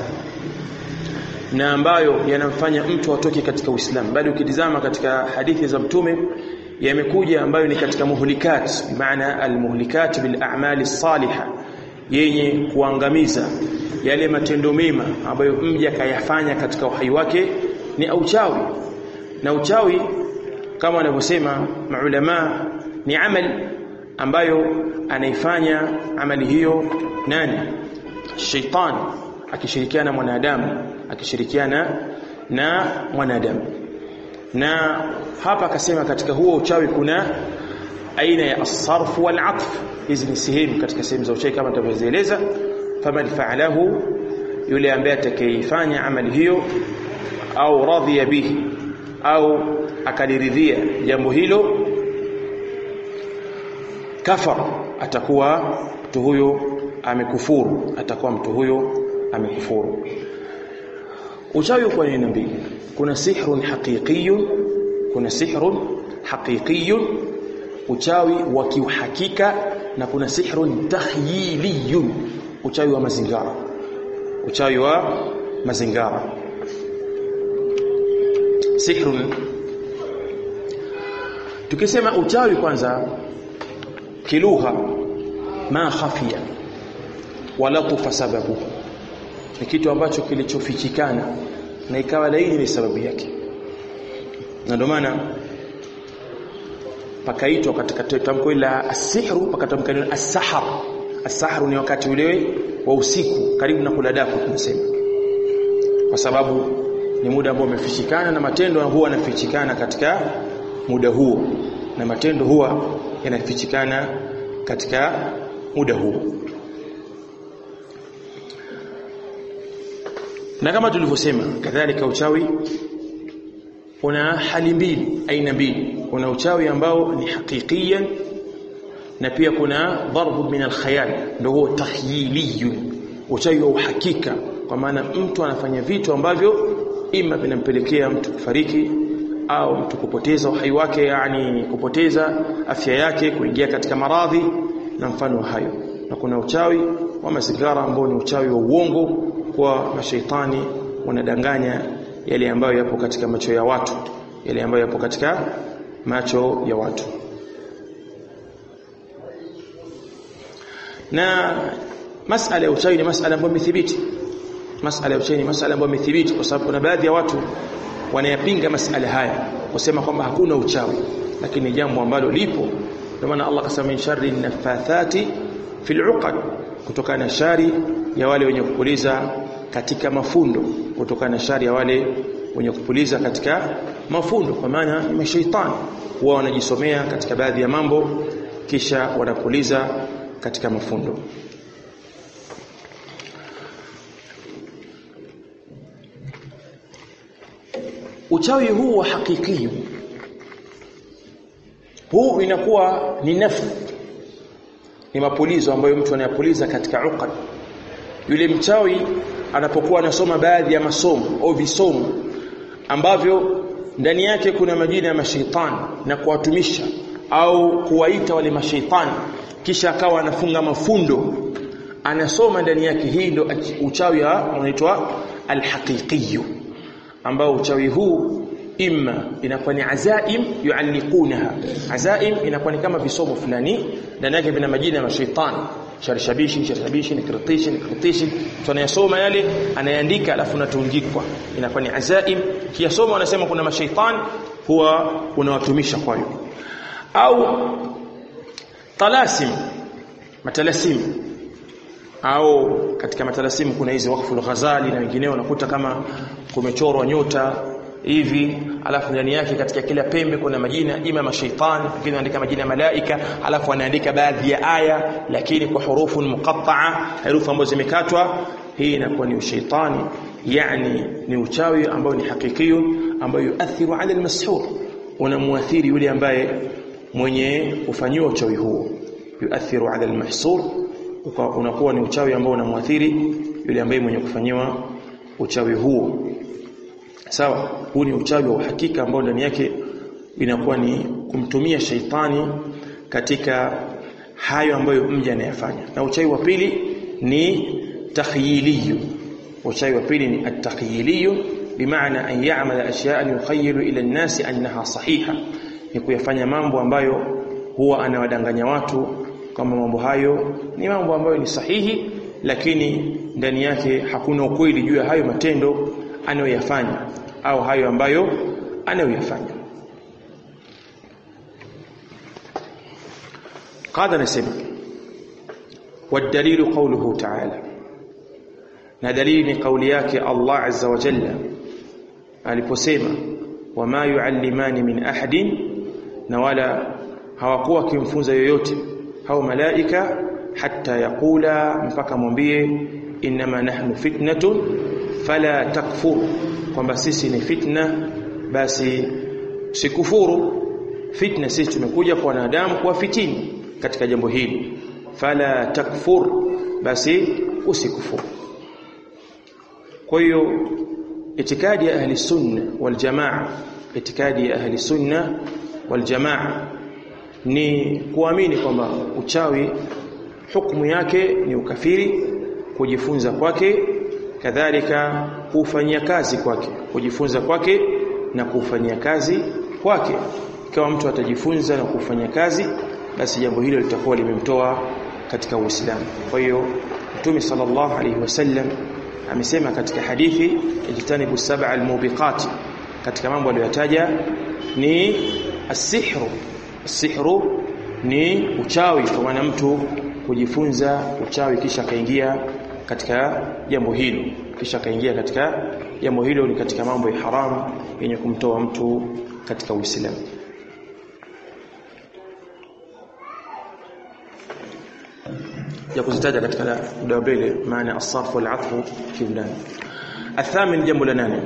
na ambayo yanamfanya mtu atoke katika Uislamu bali ukitizama katika hadithi za mtume yamekuja ambayo ni katika muhlikat bimaana almuhlikat bil a'mali salihah yenye kuangamiza yale matendo mema ambayo mja kayafanya katika uhai wake ni uchawi na uchawi kama wanavyosema maulama ni amali ambayo anaifanya amali hiyo nani shaitani akishirikiana mwanadamu akishirikiana na mwanadamu na hapa akasema katika huo uchawi kuna aina ya asarf wal atf hizi ni sehemu katika sehemu za uchawi kama tutavyoeleza faman fa'alahu yule ambaye atakayefanya amali hiyo au radhiya bihi au akaliridhia jambo hilo kafar atakuwa mtu huyo amekufuru atakuwa mtu huyo amekufuru uchawi kwa aina mbili kuna sihrun haqiqiyun kuna sihrun haqiqiyun uchawi wa kiuhakika na kuna sihrun takhyiliyun uchawi wa mazingara uchawi wa mazingara sihrun tukisema uchawi kwanza kilugha ma khafia wala tufa sababu ni kitu ambacho kilichofichikana na ikawa laini ni sababu yake na ndio maana pakaitwa katika tamko la asihru pakatamka neno as-sahar as-sahru ni wakati ule wa usiku karibu na kula daku tunasema kwa sababu ni muda ambao umefichikana na matendo huwa yanafichikana katika muda huo na matendo huwa yanafichikana katika muda huo na kama tulivyosema kadhalika uchawi una hali mbili aina mbili kuna uchawi ambao ni hakikiyan na pia kuna darbu min alkhayal ndio huo tahyiliyun uchawi wa uhakika kwa maana mtu anafanya vitu ambavyo ima vinampelekea mtu kufariki au mtu kupoteza uhai wake yani kupoteza afya yake kuingia katika maradhi na mfano hayo na kuna uchawi wa masigara ambao ni uchawi wa uongo kwa mashaitani wanadanganya yale ambayo yapo katika macho ya watu yale ambayo yapo katika macho ya watu na masala ya uchawi ni masala ambayo imethibiti masala ya uchawi ni masala ambayo imethibiti kwa sababu kuna baadhi ya watu wanayapinga masala haya kusema kwamba hakuna uchawi lakini jambo ambalo lipo ndio maana Allah akasema min sharri nafathati fil uqad kutokana na shari ya wale wenye kupuliza katika mafundo kutokana na shari ya wale wenye kupuliza katika mafundo kwa maana ni mashaitani huwa wanajisomea katika baadhi ya mambo kisha wanapuliza katika mafundo uchawi huu wa hakiki huu inakuwa ni nafsi ni mapulizo ambayo mtu anayapuliza katika uqad yule mchawi anapokuwa anasoma baadhi ya masomo au visomo ambavyo ndani yake kuna majina ya mashaitani na kuwatumisha au kuwaita wale mashaitani kisha akawa anafunga mafundo anasoma ndani yake hii ndo uchawi unaitwa alhaqiqi ambao uchawi huu imma inakuwa ni azaim yualliqunaha azaim inakuwa ni kama visomo fulani ndani yake vina majina ya mashaitani sharshabishi sharshabishi nikritishi nikritishi tunayasoma yale anayaandika alafu natungikwa inakuwa ni azaim kiyasoma wanasema kuna mashaitani huwa unawatumisha kwayo au talasim matalasim au katika matalasimu kuna hizi wakfu al-Ghazali na wengineo unakuta kama kumechorwa nyota hivi alafu ndani yake katika kila pembe kuna majina ima mashaitani wengine wanaandika majina ya malaika alafu wanaandika baadhi ya aya lakini kwa hurufu muqatta'a herufi ambazo zimekatwa hii inakuwa ni ushaitani yani ni uchawi ambao ni hakikio ambao yuathiru ala almashur unamuathiri yule ambaye mwenye kufanyiwa uchawi huo yuathiru ala almahsur unakuwa ni uchawi ambao unamwathiri yule ambaye mwenye kufanyiwa uchawi huo sawa huu ni uchawi wa uhakika ambao ndani yake inakuwa ni kumtumia sheitani katika hayo ambayo mja anayafanya na uchawi wa pili ni takhyiliyu uchawi wa pili ni at-takhyiliyu bimaana an ya'mala ashya'an yukhayyilu ila an-nasi annaha sahiha ni kuyafanya mambo ambayo huwa anawadanganya watu kama mambo hayo ni mambo ambayo ni sahihi lakini ndani yake hakuna ukweli juu ya hayo matendo anayoyafanya au hayo ambayo anayoyafanya قاعده نسمع والدليل قوله تعالى na dalili ni kauli yake Allah azza wa jalla aliposema wama yuallimani min ahadin na wala hawakuwa kimfunza yoyote hao malaika hatta yaqula mpaka mwambie inma nahnu fitnatun fala takfur kwamba sisi ni fitna basi sikufuru fitna sisi tumekuja kwa wanadamu kwa fitini katika jambo hili fala takfur basi usikufuru kwa hiyo itikadi ya ahli sunna wal jamaa itikadi ya ahli sunna wal jamaa ni kuamini kwamba uchawi hukumu yake ni ukafiri kujifunza kwake kadhalika kufanyia kazi kwake kujifunza kwake na kufanyia kazi kwake kama mtu atajifunza na kufanya kazi basi jambo hilo litakuwa limemtoa katika Uislamu kwa hiyo Mtume sallallahu alaihi wasallam amesema katika hadithi ijtanibu sab'a almubiqat katika mambo aliyotaja ni asihru asihru ni uchawi kwa maana mtu kujifunza uchawi kisha kaingia katika jambo hilo kisha kaingia katika jambo hilo ni katika mambo ya haramu yenye kumtoa mtu katika Uislamu ya kuzitaja katika muda mbele maana as-sarf wal 'athfu kiundani athamin jambo la nane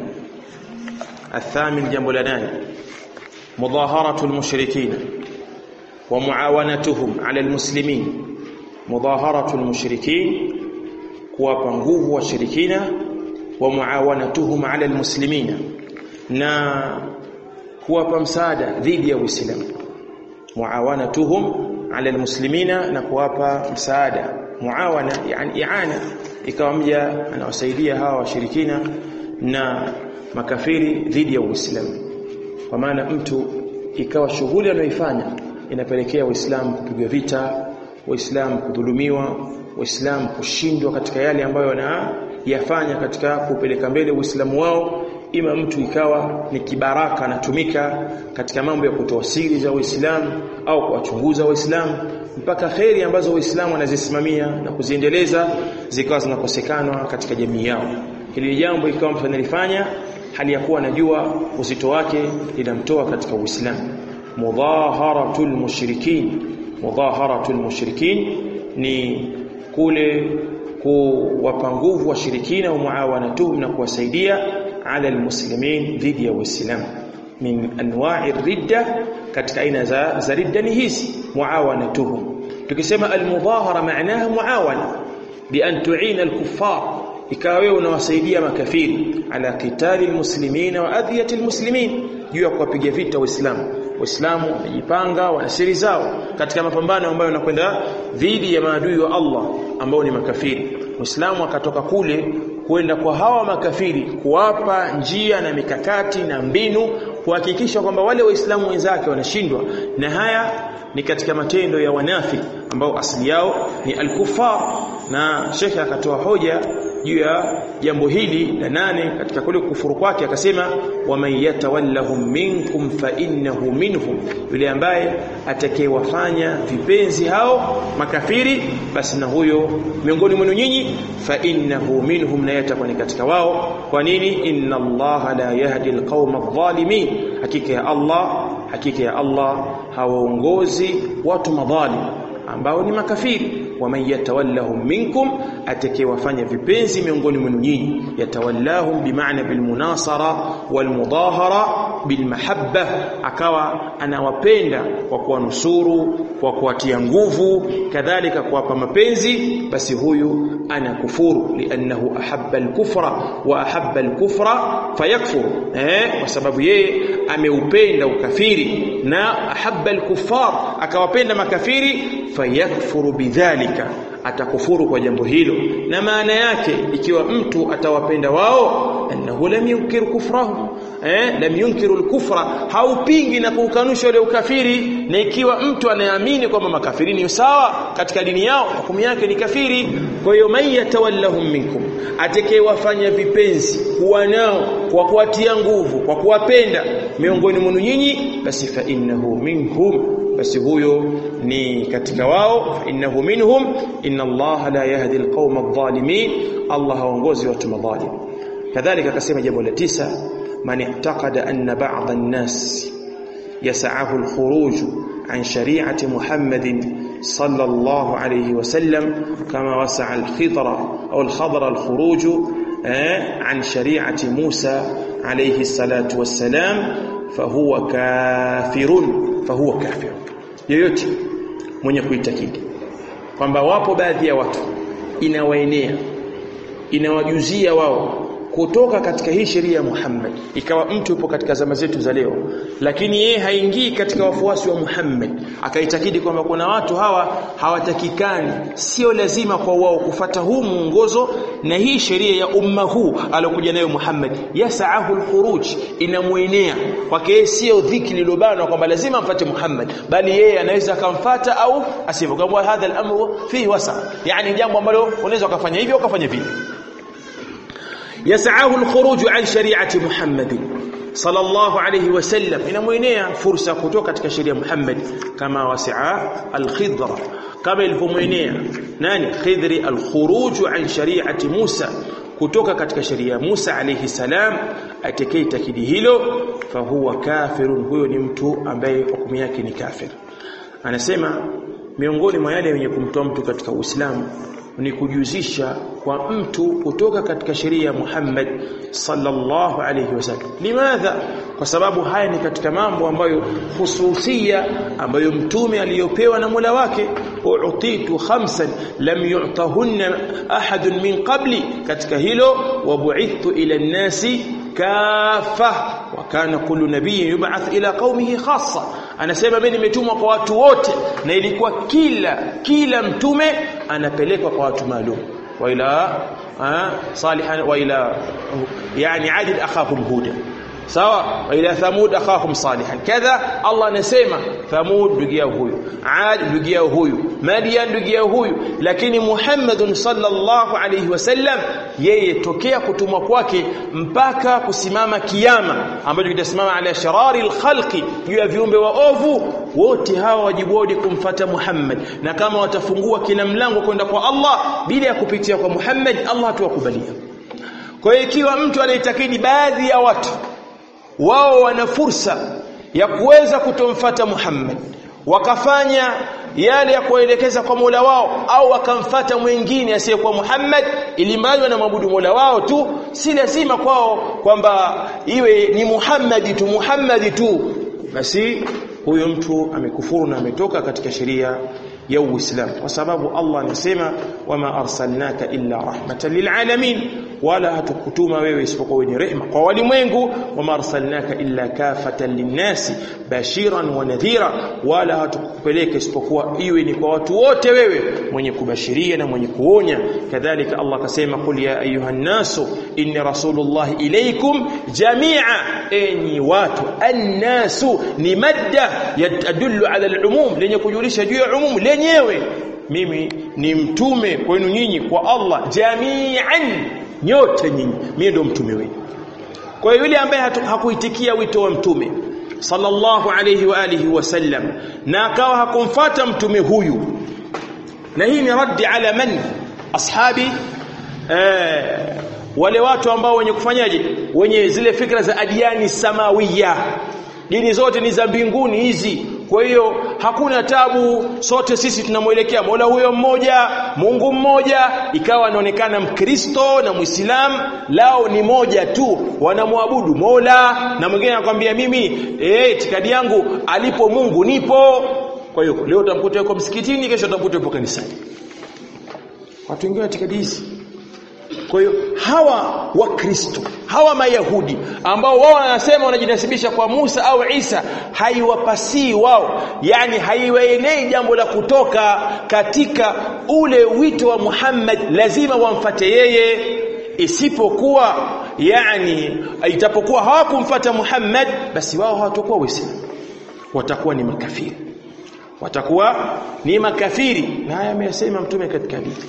athamin jambo la nane mudaharatu al-mushrikin wa muawanatuhum 'ala al-muslimin mudaharatu al-mushrikin kuwapa nguvu washirikina wa muawanatuhum 'ala al-muslimin na kuwapa msaada dhidi ya Uislamu muawanatuhum ala almuslimina na kuwapa msaada muawana yani iana ikawa mja anawasaidia hawa washirikina na makafiri dhidi ya Uislamu kwa maana mtu ikawa shughuli anayoifanya inapelekea Uislamu kupigwa vita Waislamu kudhulumiwa Waislamu kushindwa katika yale ambayo wanayafanya katika kupeleka mbele Uislamu wao ima mtu ikawa ni kibaraka anatumika katika mambo ya kutoa siri za Uislamu au kuwachunguza Waislamu mpaka kheri ambazo Waislamu wanazisimamia na kuziendeleza zikawa zinakosekana katika jamii yao. Hili jambo ikawa mtu analifanya hali ya kuwa anajua uzito wake linamtoa katika Uislamu. Mudhaharatul mushrikin, mudhaharatul mushrikin ni kule kuwapa nguvu washirikina wa muawanatuhum na kuwasaidia ala almuslimin dhidi ya waislamu min anwa'i ridda katika aina za, za ridda ni hizi muawanatuhum tukisema almudahara maanaha muawana bi an tu'ina alkuffar ikawa wewe unawasaidia makafiri ala qitali almuslimina wa adhiyati almuslimin juu ya kuwapiga vita waislamu waislamu wamejipanga wana siri zao katika mapambano ambayo yanakwenda dhidi ya maadui wa Allah ambao ni makafiri muislamu akatoka kule kwenda kwa hawa makafiri kuwapa njia na mikakati na mbinu kuhakikisha kwamba wale waislamu wenzake wanashindwa na haya ni katika matendo ya wanafiki ambao asili yao ni al-kuffar na shekhe akatoa hoja juu ya jambo hili la nane katika kule kufuru kwake akasema waman yatawallahum minkum fa innahu minhum yule ambaye atakayewafanya vipenzi hao makafiri basi na huyo miongoni mwenu nyinyi fa innahu minhum na yatakuwa ni katika wao kwa nini inna allaha la yahdi alqauma adh-dhalimin hakika ya allah hakika ya allah hawaongozi watu madhalim ambao ni makafiri waman yatawallahum minkum atakayewafanya vipenzi miongoni mwenu nyinyi yatawallahum bimaana bilmunasara walmudahara bilmahabba akawa anawapenda kwa kuwanusuru kwa kuwatia nguvu kadhalika kuwapa mapenzi basi huyu anakufuru liannahu ahabba alkufra wa ahabba alkufra fayakfur eh kwa sababu yeye ameupenda ukafiri na ahabba alkuffar akawapenda makafiri fayakfuru bidhalika atakufuru kwa jambo hilo na maana yake ikiwa mtu atawapenda wao annahu lam yunkir kufrahum eh lam yunkiru al-kufra haupingi na kuukanusha ule ukafiri na ikiwa mtu anayeamini kwamba makafiri ni sawa katika dini yao hukumu yake ni kafiri kwa hiyo man yatawallahum minkum atakayewafanya vipenzi kuwa nao kwa kuwatia nguvu kwa kuwapenda miongoni mwenu nyinyi basi fa innahu minhum basi huyo ni katika wao fa innahu minhum inna allaha la yahdi alqawma adh-dhalimin allah haongozi watu madhalim kadhalika akasema jambo la tisa man i'taqada anna ba'd an-nas yas'ahu al-khuruj an shari'ati muhammadin صلى الله عليه وسلم كما وسع الخضر أو الخضر الخروج عن شريعة موسى عليه الصلاة والسلام فهو كافر فهو كافر yoyote mwenye kuitakidi kwamba wapo baadhi ya watu inawaenea inawajuzia wao kutoka katika hii sheria ya Muhammad ikawa mtu yupo katika zama zetu za leo lakini yeye haingii katika wafuasi wa Muhammad akaitakidi kwamba kuna watu hawa hawatakikani sio lazima kwa wao kufata huu muongozo na hii sheria ya umma huu alokuja nayo Muhammad yasaahu alkhuruj inamuenea kwake yeye sio dhiki lilobana kwamba lazima amfuate Muhammad bali yeye anaweza akamfata au asivyo kama hadha al-amru fihi wasa yani jambo ambalo unaweza ukafanya hivyo ukafanya vile يسعاه الخروج عن شريعه محمد صلى الله عليه وسلم inamuenea fursa kutoka katika sheria Muhammad kama wasaa al-khidra kama ilivyomuenea nani khidri al-khuruj an shari'ati Musa kutoka katika sheria Musa alayhi salam atakei takidi hilo fahuwa kafirun huyo ni mtu ambaye hukumu yake ni kafir anasema miongoni mwa yale yenye kumtoa mtu katika Uislamu ni kujuzisha kwa mtu kutoka katika sheria ya Muhammad sallallahu alayhi wasallam limadha kwa sababu haya ni katika mambo ambayo hususia ambayo mtume aliyopewa na Mola wake uutitu khamsan lam yu'tahunna ahadun min qabli katika hilo wa bu'ithtu ila an-nasi kafa wa kana kullu nabiyyin yub'ath ila qaumihi khassa anasema mimi nimetumwa kwa watu wote na ilikuwa kila kila mtume anapelekwa kwa watu maalum wa ila salihan wa ila yani adil akhahum huda sawa wa ila thamud akhahum salihan kadha Allah anasema thamud ndugu yao huyu ad ndugu yao huyu madian ndugu yao huyu lakini Muhammadun sallallahu alayhi wasallam yeye tokea kutumwa kwake mpaka kusimama kiyama ambacho kitasimama ala sharari alkhalqi juu ya viumbe waovu wote hawa wajibu wao kumfata Muhammad na kama watafungua kila mlango kwenda kwa Allah bila ya kupitia kwa Muhammad Allah hatuwakubalia kwa hiyo ikiwa mtu anaitakidi baadhi ya watu wao wana fursa ya kuweza kutomfata Muhammad wakafanya yale ya kuelekeza kwa Mola wao au wakamfata mwingine asiyekuwa Muhammad ili mradi wanamwabudu Mola wao tu si lazima kwao kwamba iwe ni Muhammad tu Muhammad tu basi huyo mtu amekufuru na ametoka katika sheria ya Uislamu kwa sababu Allah anasema wama arsalnaka illa rahmatan lilalamin wala hatukutuma wewe isipokuwa wenye rehema kwa walimwengu wama arsalnaka illa kafatan linnasi bashiran wa nadhira wala hatukupeleka isipokuwa iwe ni kwa watu wote wewe mwenye kubashiria na mwenye kuonya kadhalika Allah akasema qul ya ayuhan nasu inni rasulullah ilaykum jami'a enyi watu annasu ni madda yadullu ala al-umum lenye kujulisha juu ya umum lenyewe mimi ni mtume kwenu nyinyi kwa Allah jami'an nyote nyinyi mimi ndio mtume wenu kwa hiyo yule ambaye hakuitikia wito wa mtume sallallahu alayhi wa alihi wasallam na akawa hakumfata mtume huyu na hii ni raddi ala man ashabi eh, wale watu ambao wenye kufanyaje wenye zile fikra za adiani samawiya dini zote ni za mbinguni hizi kwa hiyo hakuna tabu sote sisi tunamwelekea Mola huyo mmoja Mungu mmoja ikawa anaonekana Mkristo na Muislamu lao ni moja tu wanamwabudu Mola na mwingine anakuambia mimi eh itikadi yangu alipo Mungu nipo kwa hiyo leo utamkuta yuko msikitini kesho utamkuta yupo kanisani watu wengine itikadi hizi kwa hiyo hawa wakristo hawa mayahudi ambao wao wanasema wanajinasibisha kwa Musa au Isa haiwapasii wao yani haiwaenei jambo la kutoka katika ule wito wa Muhammad lazima wamfate yeye isipokuwa yani itapokuwa hawakumfuata Muhammad basi wao hawatakuwa waislamu watakuwa ni makafiri watakuwa ni makafiri na haya ameyasema mtume katika hadithi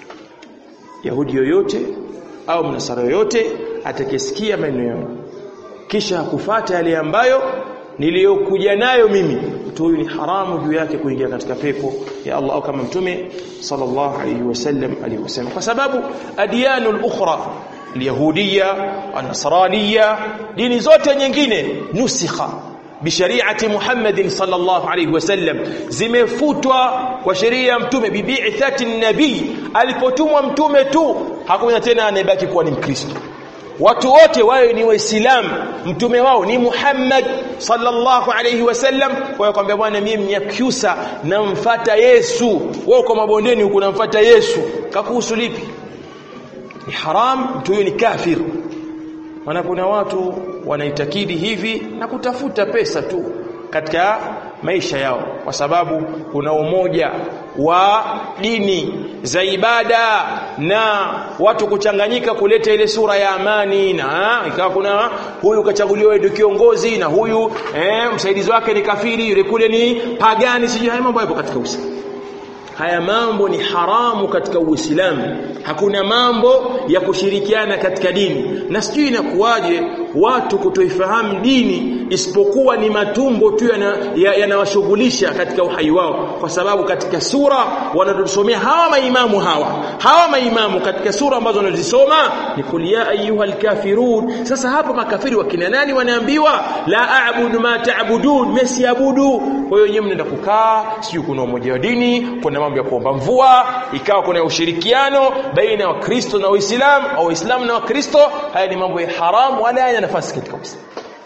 Yahudi yoyote au mnasara yoyote atakayesikia maneno yangu kisha hakufata yale ambayo niliyokuja nayo mimi mtu huyu ni haramu juu yake kuingia katika pepo ya Allah au kama mtume sallallahu alayhi wasallam aliyosema kwa sababu adiyanul ukhra اليهوديه النصرانيه dini zote nyingine nusikha bishariati Muhammad sallallahu alayhi wasallam zimefutwa kwa sheria ya mtume bibi'thati nabii alipotumwa mtume tu hakuna tena anayebaki kuwa ni mkristo watu wote wawe ni waislamu mtume wao ni Muhammad sallallahu alayhi wasallam kwa kwambia bwana mimi mnyakyusa namfuata Yesu wewe kwa mabondeni huko namfuata Yesu kakuhusu lipi ni haram mtu huyo ni kafir maana kuna watu wanaitakidi hivi na kutafuta pesa tu katika maisha yao kwa sababu kuna umoja wa dini za ibada na watu kuchanganyika kuleta ile sura ya amani na ikawa kuna huyu kachaguliwa ndio kiongozi na huyu eh, msaidizi wake ni kafiri yule kule ni pagani sijui haya mambo yapo katika Uislamu haya mambo ni haramu katika Uislamu hakuna mambo ya kushirikiana katika dini na sijui inakuwaje watu kutoifahamu dini isipokuwa ni matumbo tu yanawashughulisha ya, ya katika uhai wao kwa sababu katika sura wanatusomea hawa maimamu hawa hawa maimamu katika sura ambazo wanazisoma ni kul ya ayyuhal kafirun sasa hapa makafiri wakina nani wanaambiwa la a'budu ma ta'budun mesiabudu kwa hiyo nyinyi mnaenda kukaa sijui kuna umoja wa dini kuna mambo ya kuomba mvua ikawa kuna ushirikiano baina ya Wakristo na Waislamu au Waislamu na Wakristo haya ni mambo ya haramu wala hayana nafasi katika Uislamu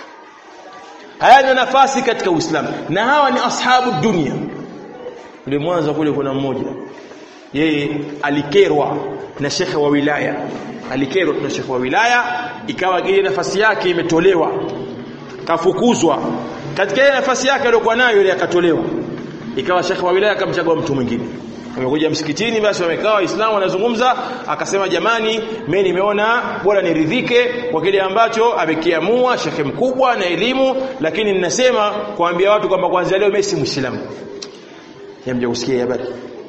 hayana nafasi katika Uislamu na hawa ni ashabu dunia ule mwanzo kule kuna mmoja yeye alikerwa na shekhe wa wilaya alikerwa na shekhe wa wilaya ikawa ile nafasi yake imetolewa kafukuzwa katika ile nafasi yake aliyokuwa nayo ile akatolewa ikawa shekhe wa wilaya akamchagua mtu mwingine amekuja msikitini basi wamekaa waislamu wanazungumza akasema jamani mimi nimeona bora niridhike kwa kile ambacho amekiamua shekhe mkubwa na elimu lakini ninasema kuambia watu kwamba kuanzia leo mimi si muislamu hamja kusikia habari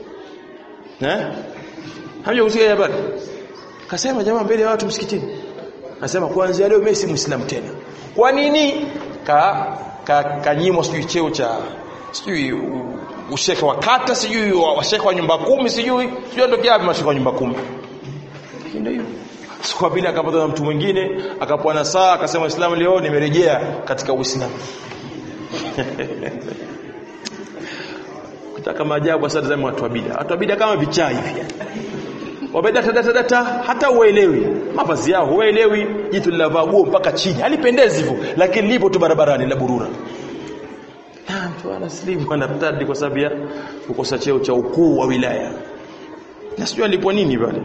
eh hamja kusikia habari akasema jamaa mbele ya watu msikitini akasema kuanzia leo mimi si muislamu tena kwa nini ka kanyimwa ka sijui cheo cha sijui ushekhe wa kata sijui washekhe wa nyumba kumi sijui sijui ndio kiapi mashekhe wa nyumba kumi ndio hiyo siku pili akapata na mtu mwingine akapoa na saa akasema Uislamu leo nimerejea katika Uislamu kutaka maajabu sasa za watu wa bid'a watu wa bid'a kama vichaa hivi wabeda data data hata uelewi mavazi yao uelewi jitu lilavaa guo mpaka chini halipendezi hivyo lakini lipo tu barabarani la burura mtu anaslimu anartadi kwa sababu ya kukosa cheo cha ukuu wa wilaya na sijui alipo nini pale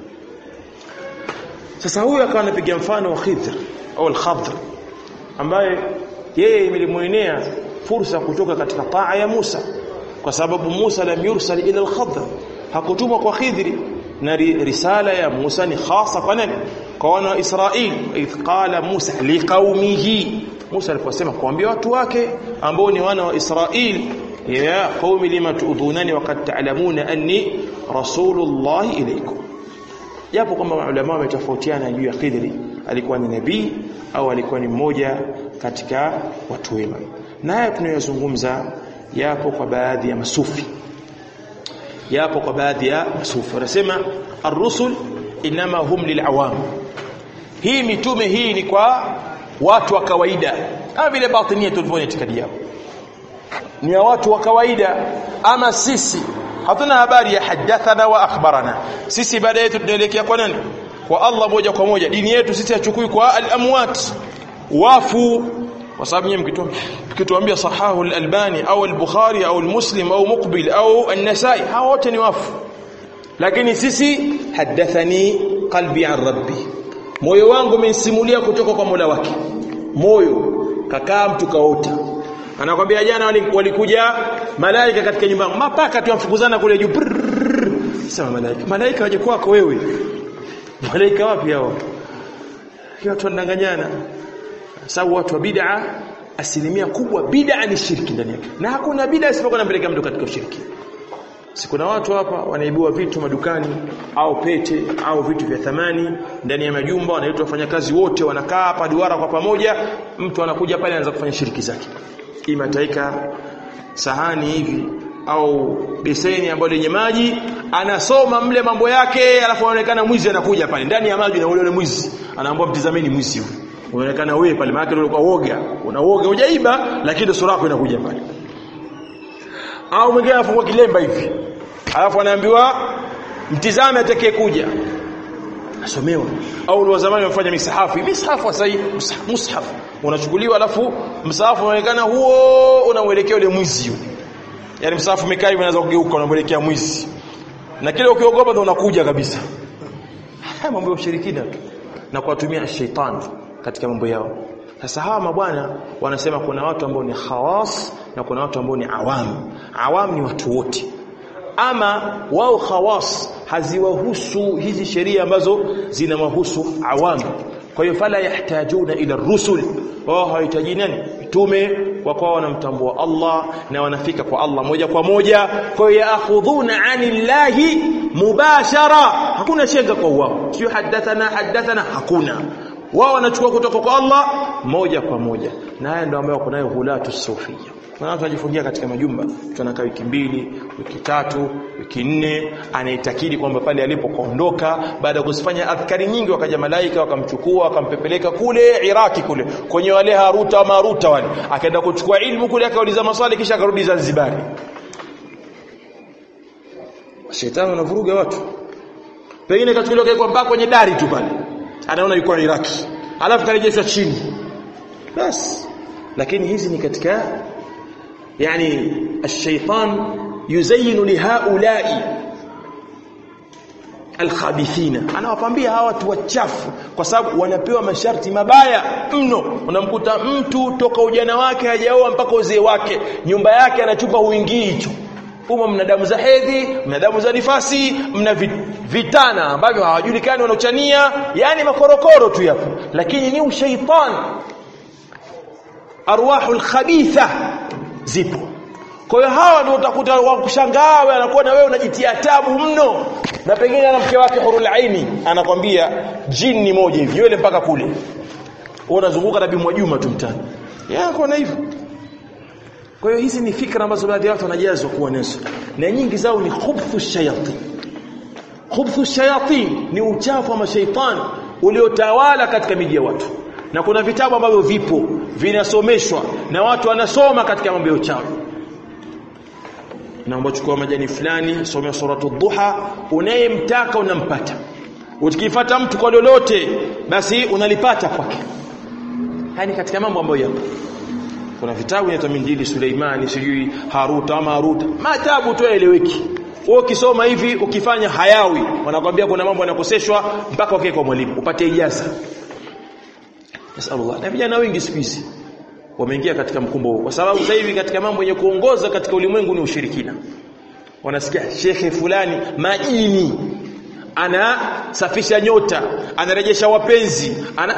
sasa huyu akawa anapiga mfano wa Khidr au al-Khadr ambaye yeye imelimuenea fursa kutoka katika taa ya Musa kwa sababu Musa lam yursal ila al-Khadr hakutumwa kwa Khidri na risala ya Musa ni khasa kwa nani kwa wana wa Israeli idh qala Musa liqaumihi Musa aliposema kuambia watu wake ambao ni wana wa Israeli ya qaumi lima tuudhunani waqad ta'lamuna anni rasulullah ilaykum japo kwamba maulama wametofautiana juu ya Khidri alikuwa ni nabii au alikuwa ni mmoja katika watu wema na haya tunayozungumza yapo kwa baadhi ya masufi yapo kwa baadhi ya masufi wanasema ar-rusul inma hum lil'awam hii mitume hii ni kwa watu wa kawaida kama vile batinia tulivyoona itikadi yao ni ya watu wa kawaida ama sisi hatuna habari ya hadathana wa akhbarana sisi baada yetu tunaelekea kwa nani kwa Allah moja kwa moja dini yetu sisi hachukui kwa al-amwat wafu kwa sababu nyinyi mkituambia sahahu al-albani au al-bukhari au al-muslim au muqbil au an-nasai hao wote ni wafu lakini sisi hadathani qalbi an rabbi moyo wangu umenisimulia kutoka kwa Mola wake moyo kakaa mtu kaota anakwambia jana walikuja malaika katika nyumba mapaka tu amfukuzana kule juu sema malaika malaika waje kwako wewe malaika wapi hao watu wanadanganyana sababu watu wa bid'a asilimia kubwa bid'a ni shirki ndani yake na hakuna bid'a isipokuwa inampeleka mtu katika ushiriki si kuna watu hapa wanaibiwa vitu madukani au pete au vitu vya thamani ndani ya majumba wanaitwa wafanyakazi wote wanakaa hapa duara kwa pamoja mtu anakuja pale anaanza kufanya shiriki zake ima taika sahani hivi au beseni ambayo lenye maji anasoma mle mambo yake alafu anaonekana mwizi anakuja pale ndani ya maji na ule ule mwizi anaambiwa mtizameni mwizi huyu unaonekana wewe pale maana yake ulikuwa woga una woga hujaiba lakini sura yako inakuja pale au mwingine anafungua kilemba hivi alafu anaambiwa mtizame atakaye kuja asomewa au ni wa zamani wamefanya misahafu misahafu sasa mushaf unachukuliwa alafu msahafu unaonekana huo unamwelekea yule mwizi yule yani msahafu umekaa hivi unaweza kugeuka unamwelekea mwizi na kile ukiogopa ndo unakuja kabisa haya mambo ya ushirikina tu na kuwatumia shetani katika mambo yao sasa hawa mabwana wanasema kuna watu ambao ni khawas na kuna watu ambao ni awam awam ni watu wote ama wao khawas haziwahusu hizi sheria ambazo zinawahusu awam kwa hiyo fala yahtajuna ila rusul wao hawahitaji nani mtume kwa kwa wanamtambua Allah na wanafika kwa Allah moja kwa moja kwa hiyo yaakhudhuna anillahi mubashara hakuna shenga kwa wao sio hadathana hadathana hakuna wao wanachukua kutoka kwa Allah moja kwa moja na haya ndio ambayo wako nayo hulatu sufia kuna watu wajifungia katika majumba mtu anakaa wiki mbili wiki tatu wiki nne anaitakidi kwamba pale alipokaondoka baada ya kuzifanya adhkari nyingi wakaja malaika wakamchukua wakampepeleka kule Iraki kule kwenye wale Haruta Maruta wale akaenda kuchukua ilmu kule akauliza maswali kisha akarudi Zanzibar shetani anavuruga watu pengine kachukuliwa kwa mpaka kwenye dari tu pale anaona yuko Iraki alafu karejeshwa chini basi lakini hizi ni katika yani الشيطان يزين لهؤلاء alkhabithina anawapambia hawa watu wachafu kwa sababu wanapewa masharti mabaya mno unamkuta mtu toka ujana wake hajaoa mpaka uzee wake nyumba yake anachupa huingii hicho humo mna damu za hedhi mna damu za nifasi mna vitana ambavyo hawajulikani wanaochania yani makorokoro tu yapo lakini ni ushaitani arwahul khabitha zipo kwa hiyo hawa ndio utakuta wakushangaa wewe anakuwa na wewe unajitia tabu mno na pengine ana mke wake hurul aini anakwambia jini moja hivi nywele mpaka kule wewe unazunguka na bimwa juma tu mtani yako na hivyo kwa hiyo hizi ni fikra ambazo baadhi ya watu wanajazwa kuwa nazo na nyingi zao ni khubthu shayatin khubthu shayatin ni uchafu wa mashaitani uliotawala katika miji ya watu na kuna vitabu ambavyo vipo vinasomeshwa na watu wanasoma katika mambo ya uchawi naomba chukua majani fulani somea suratu dhuha unayemtaka unampata ukifuata mtu kwa lolote basi unalipata kwake yani katika mambo ambayo yapo kuna vitabu inaitwa Minjili Suleimani sijui Haruta ama Haruta matabu tu yaeleweki wewe ukisoma hivi ukifanya hayawi wanakwambia kuna mambo yanakoseshwa mpaka ukae kwa mwalimu upate ijaza nasallallahu na vijana wengi siku hizi wameingia katika mkumbo huu kwa sababu sasa hivi katika mambo yenye kuongoza katika ulimwengu ni ushirikina wanasikia shekhe fulani majini anasafisha nyota anarejesha wapenzi ana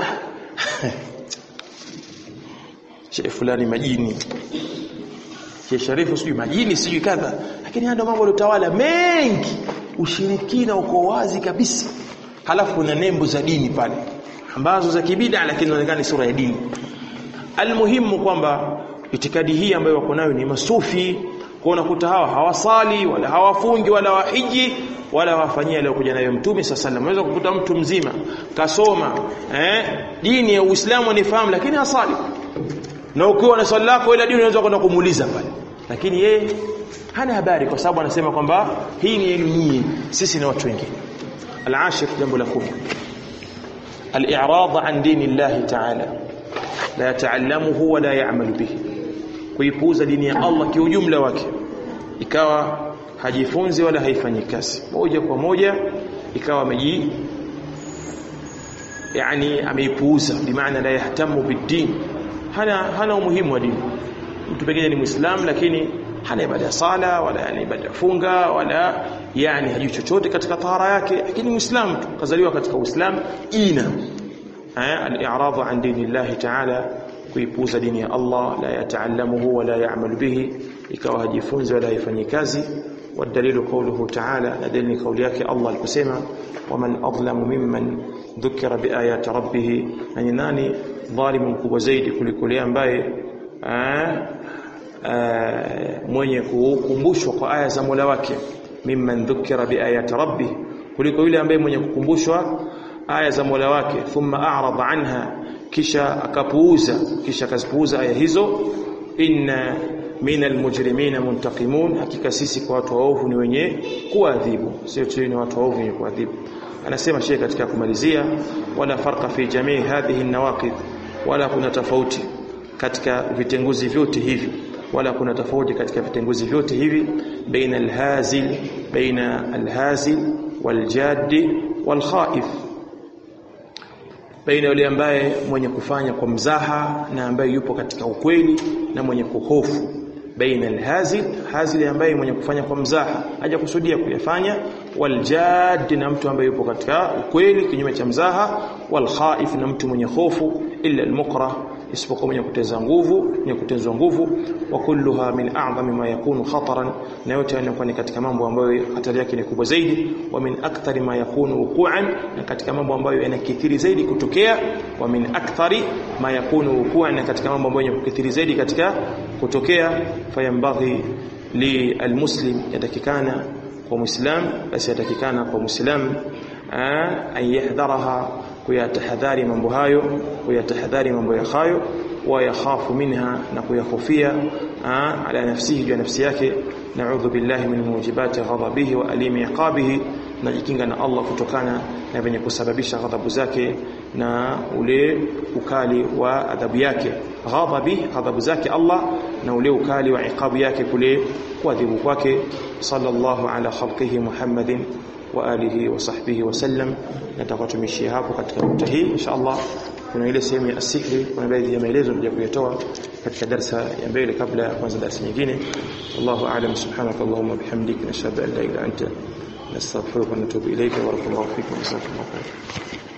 shekhe fulani majini shekhe sharifu sijui majini sijui kadha lakini haya ndio mambo yaliyotawala mengi ushirikina uko wazi kabisa halafu kuna nembo za dini pale ambazo za kibida lakini inaonekana ni sura ya dini almuhimu kwamba itikadi hii ambayo wako nayo ni masufi kwa unakuta hawa hawasali wala hawafungi wala wahiji wala hawafanyia aliyokuja nayo mtume sasa sallam unaweza kukuta mtu mzima kasoma eh dini ya Uislamu anifahamu lakini hasali na ukiwa na swali lako ile dini unaweza kwenda kumuuliza pale lakini yeye hana habari kwa sababu anasema kwamba hii ni yenu nyinyi sisi na watu wengine al-ashir jambo la kumi al-i'rad an dini Allah ta'ala la yataallamuhu wala ya'malu bihi kuipuuza dini ya Allah kiujumla wake ikawa hajifunzi wala haifanyi kazi moja kwa moja ikawa ameji yani ameipuuza bimaana la yahtamu bid-din hana hana umuhimu wa dini mtu pengine ni muislamu lakini hana ibada ya sala wala yani ibada ya funga wala yani hajui chochote katika tahara yake lakini muislamu tu kazaliwa katika uislamu ina al-i'radu an dinillahi ta'ala kuipuuza dini ya Allah la yataallamuhu wala ya'malu bihi ikawa hajifunzi wala haifanyi kazi والدليل قوله تعالى لدليل قوليك الله الكسيمة ومن أظلم ممن ذكر بآيات ربه يعني ناني ظالم كبwa zaidi kuliko yule ambaye mwenye kukumbushwa kwa aya za Mola wake mimman dhukira biayati rabbih kuliko yule ambaye mwenye kukumbushwa aya za Mola wake thumma a'rada anha kisha akapuuza kisha akazipuuza aya hizo inna min almujrimina muntaqimun hakika sisi kwa watu waovu ni wenye kuadhibu sio tu ni watu waovu wenye kuadhibu anasema shehe katika kumalizia wala farqa fi jamii hadhihi nawaqid wala kuna tofauti katika vitenguzi vyote hivi wala kuna tofauti katika vitenguzi vyote hivi baina alhazil baina alhazil waljaddi walkhaif baina yule ambaye mwenye kufanya kwa mzaha na ambaye yupo katika ukweli na mwenye kuhofu baina alhazil hazil ambaye mwenye kufanya kwa mzaha hajakusudia kuyafanya waljad na mtu ambaye yupo katika ukweli kinyume cha mzaha walkhaif na mtu mwenye hofu illa almukrah isipokuwa mwenye kuteza nguvu mwenye kutezwa nguvu wa kulluha min a'zami ma yakunu khataran na yote yanakuwa ni katika mambo ambayo hatari yake ni kubwa zaidi wa min akthari ma yakunu wuqu'an na katika mambo ambayo yanakithiri zaidi kutokea wa min akthari ma yakunu wuqu'an na katika mambo ambayo yanakithiri zaidi katika kutokea fayambaghi li almuslim yatakikana kwa muislam basi yatakikana kwa muislam an yahdharaha kuyatahadhari mambo hayo kuyatahadhari mambo ya hayo wa yakhafu minha na kuyahofia ala nafsihi juu nafsi yake na'udhu billahi min mujibati ghadabihi wa alimi iqabihi najikinga na Allah kutokana na venye kusababisha ghadhabu zake na ule ukali wa adhabu yake ghadhabi ghadhabu zake Allah na ule ukali wa iqabu yake kule kuadhibu kwake sallallahu ala khalqihi muhammadin wa alihi wa sahbihi wa sallam natakuwa tumishia hapo katika nukta hii inshallah kuna ile sehemu ya asihri kuna baadhi ya maelezo ndio kuyatoa katika darasa ya mbele kabla ya kuanza darasa nyingine wallahu a'lam subhanaka allahumma bihamdika nashhadu an la ilaha illa anta nastaghfiruka wa natubu ilayka wa barakallahu fikum wa jazakumullahu khairan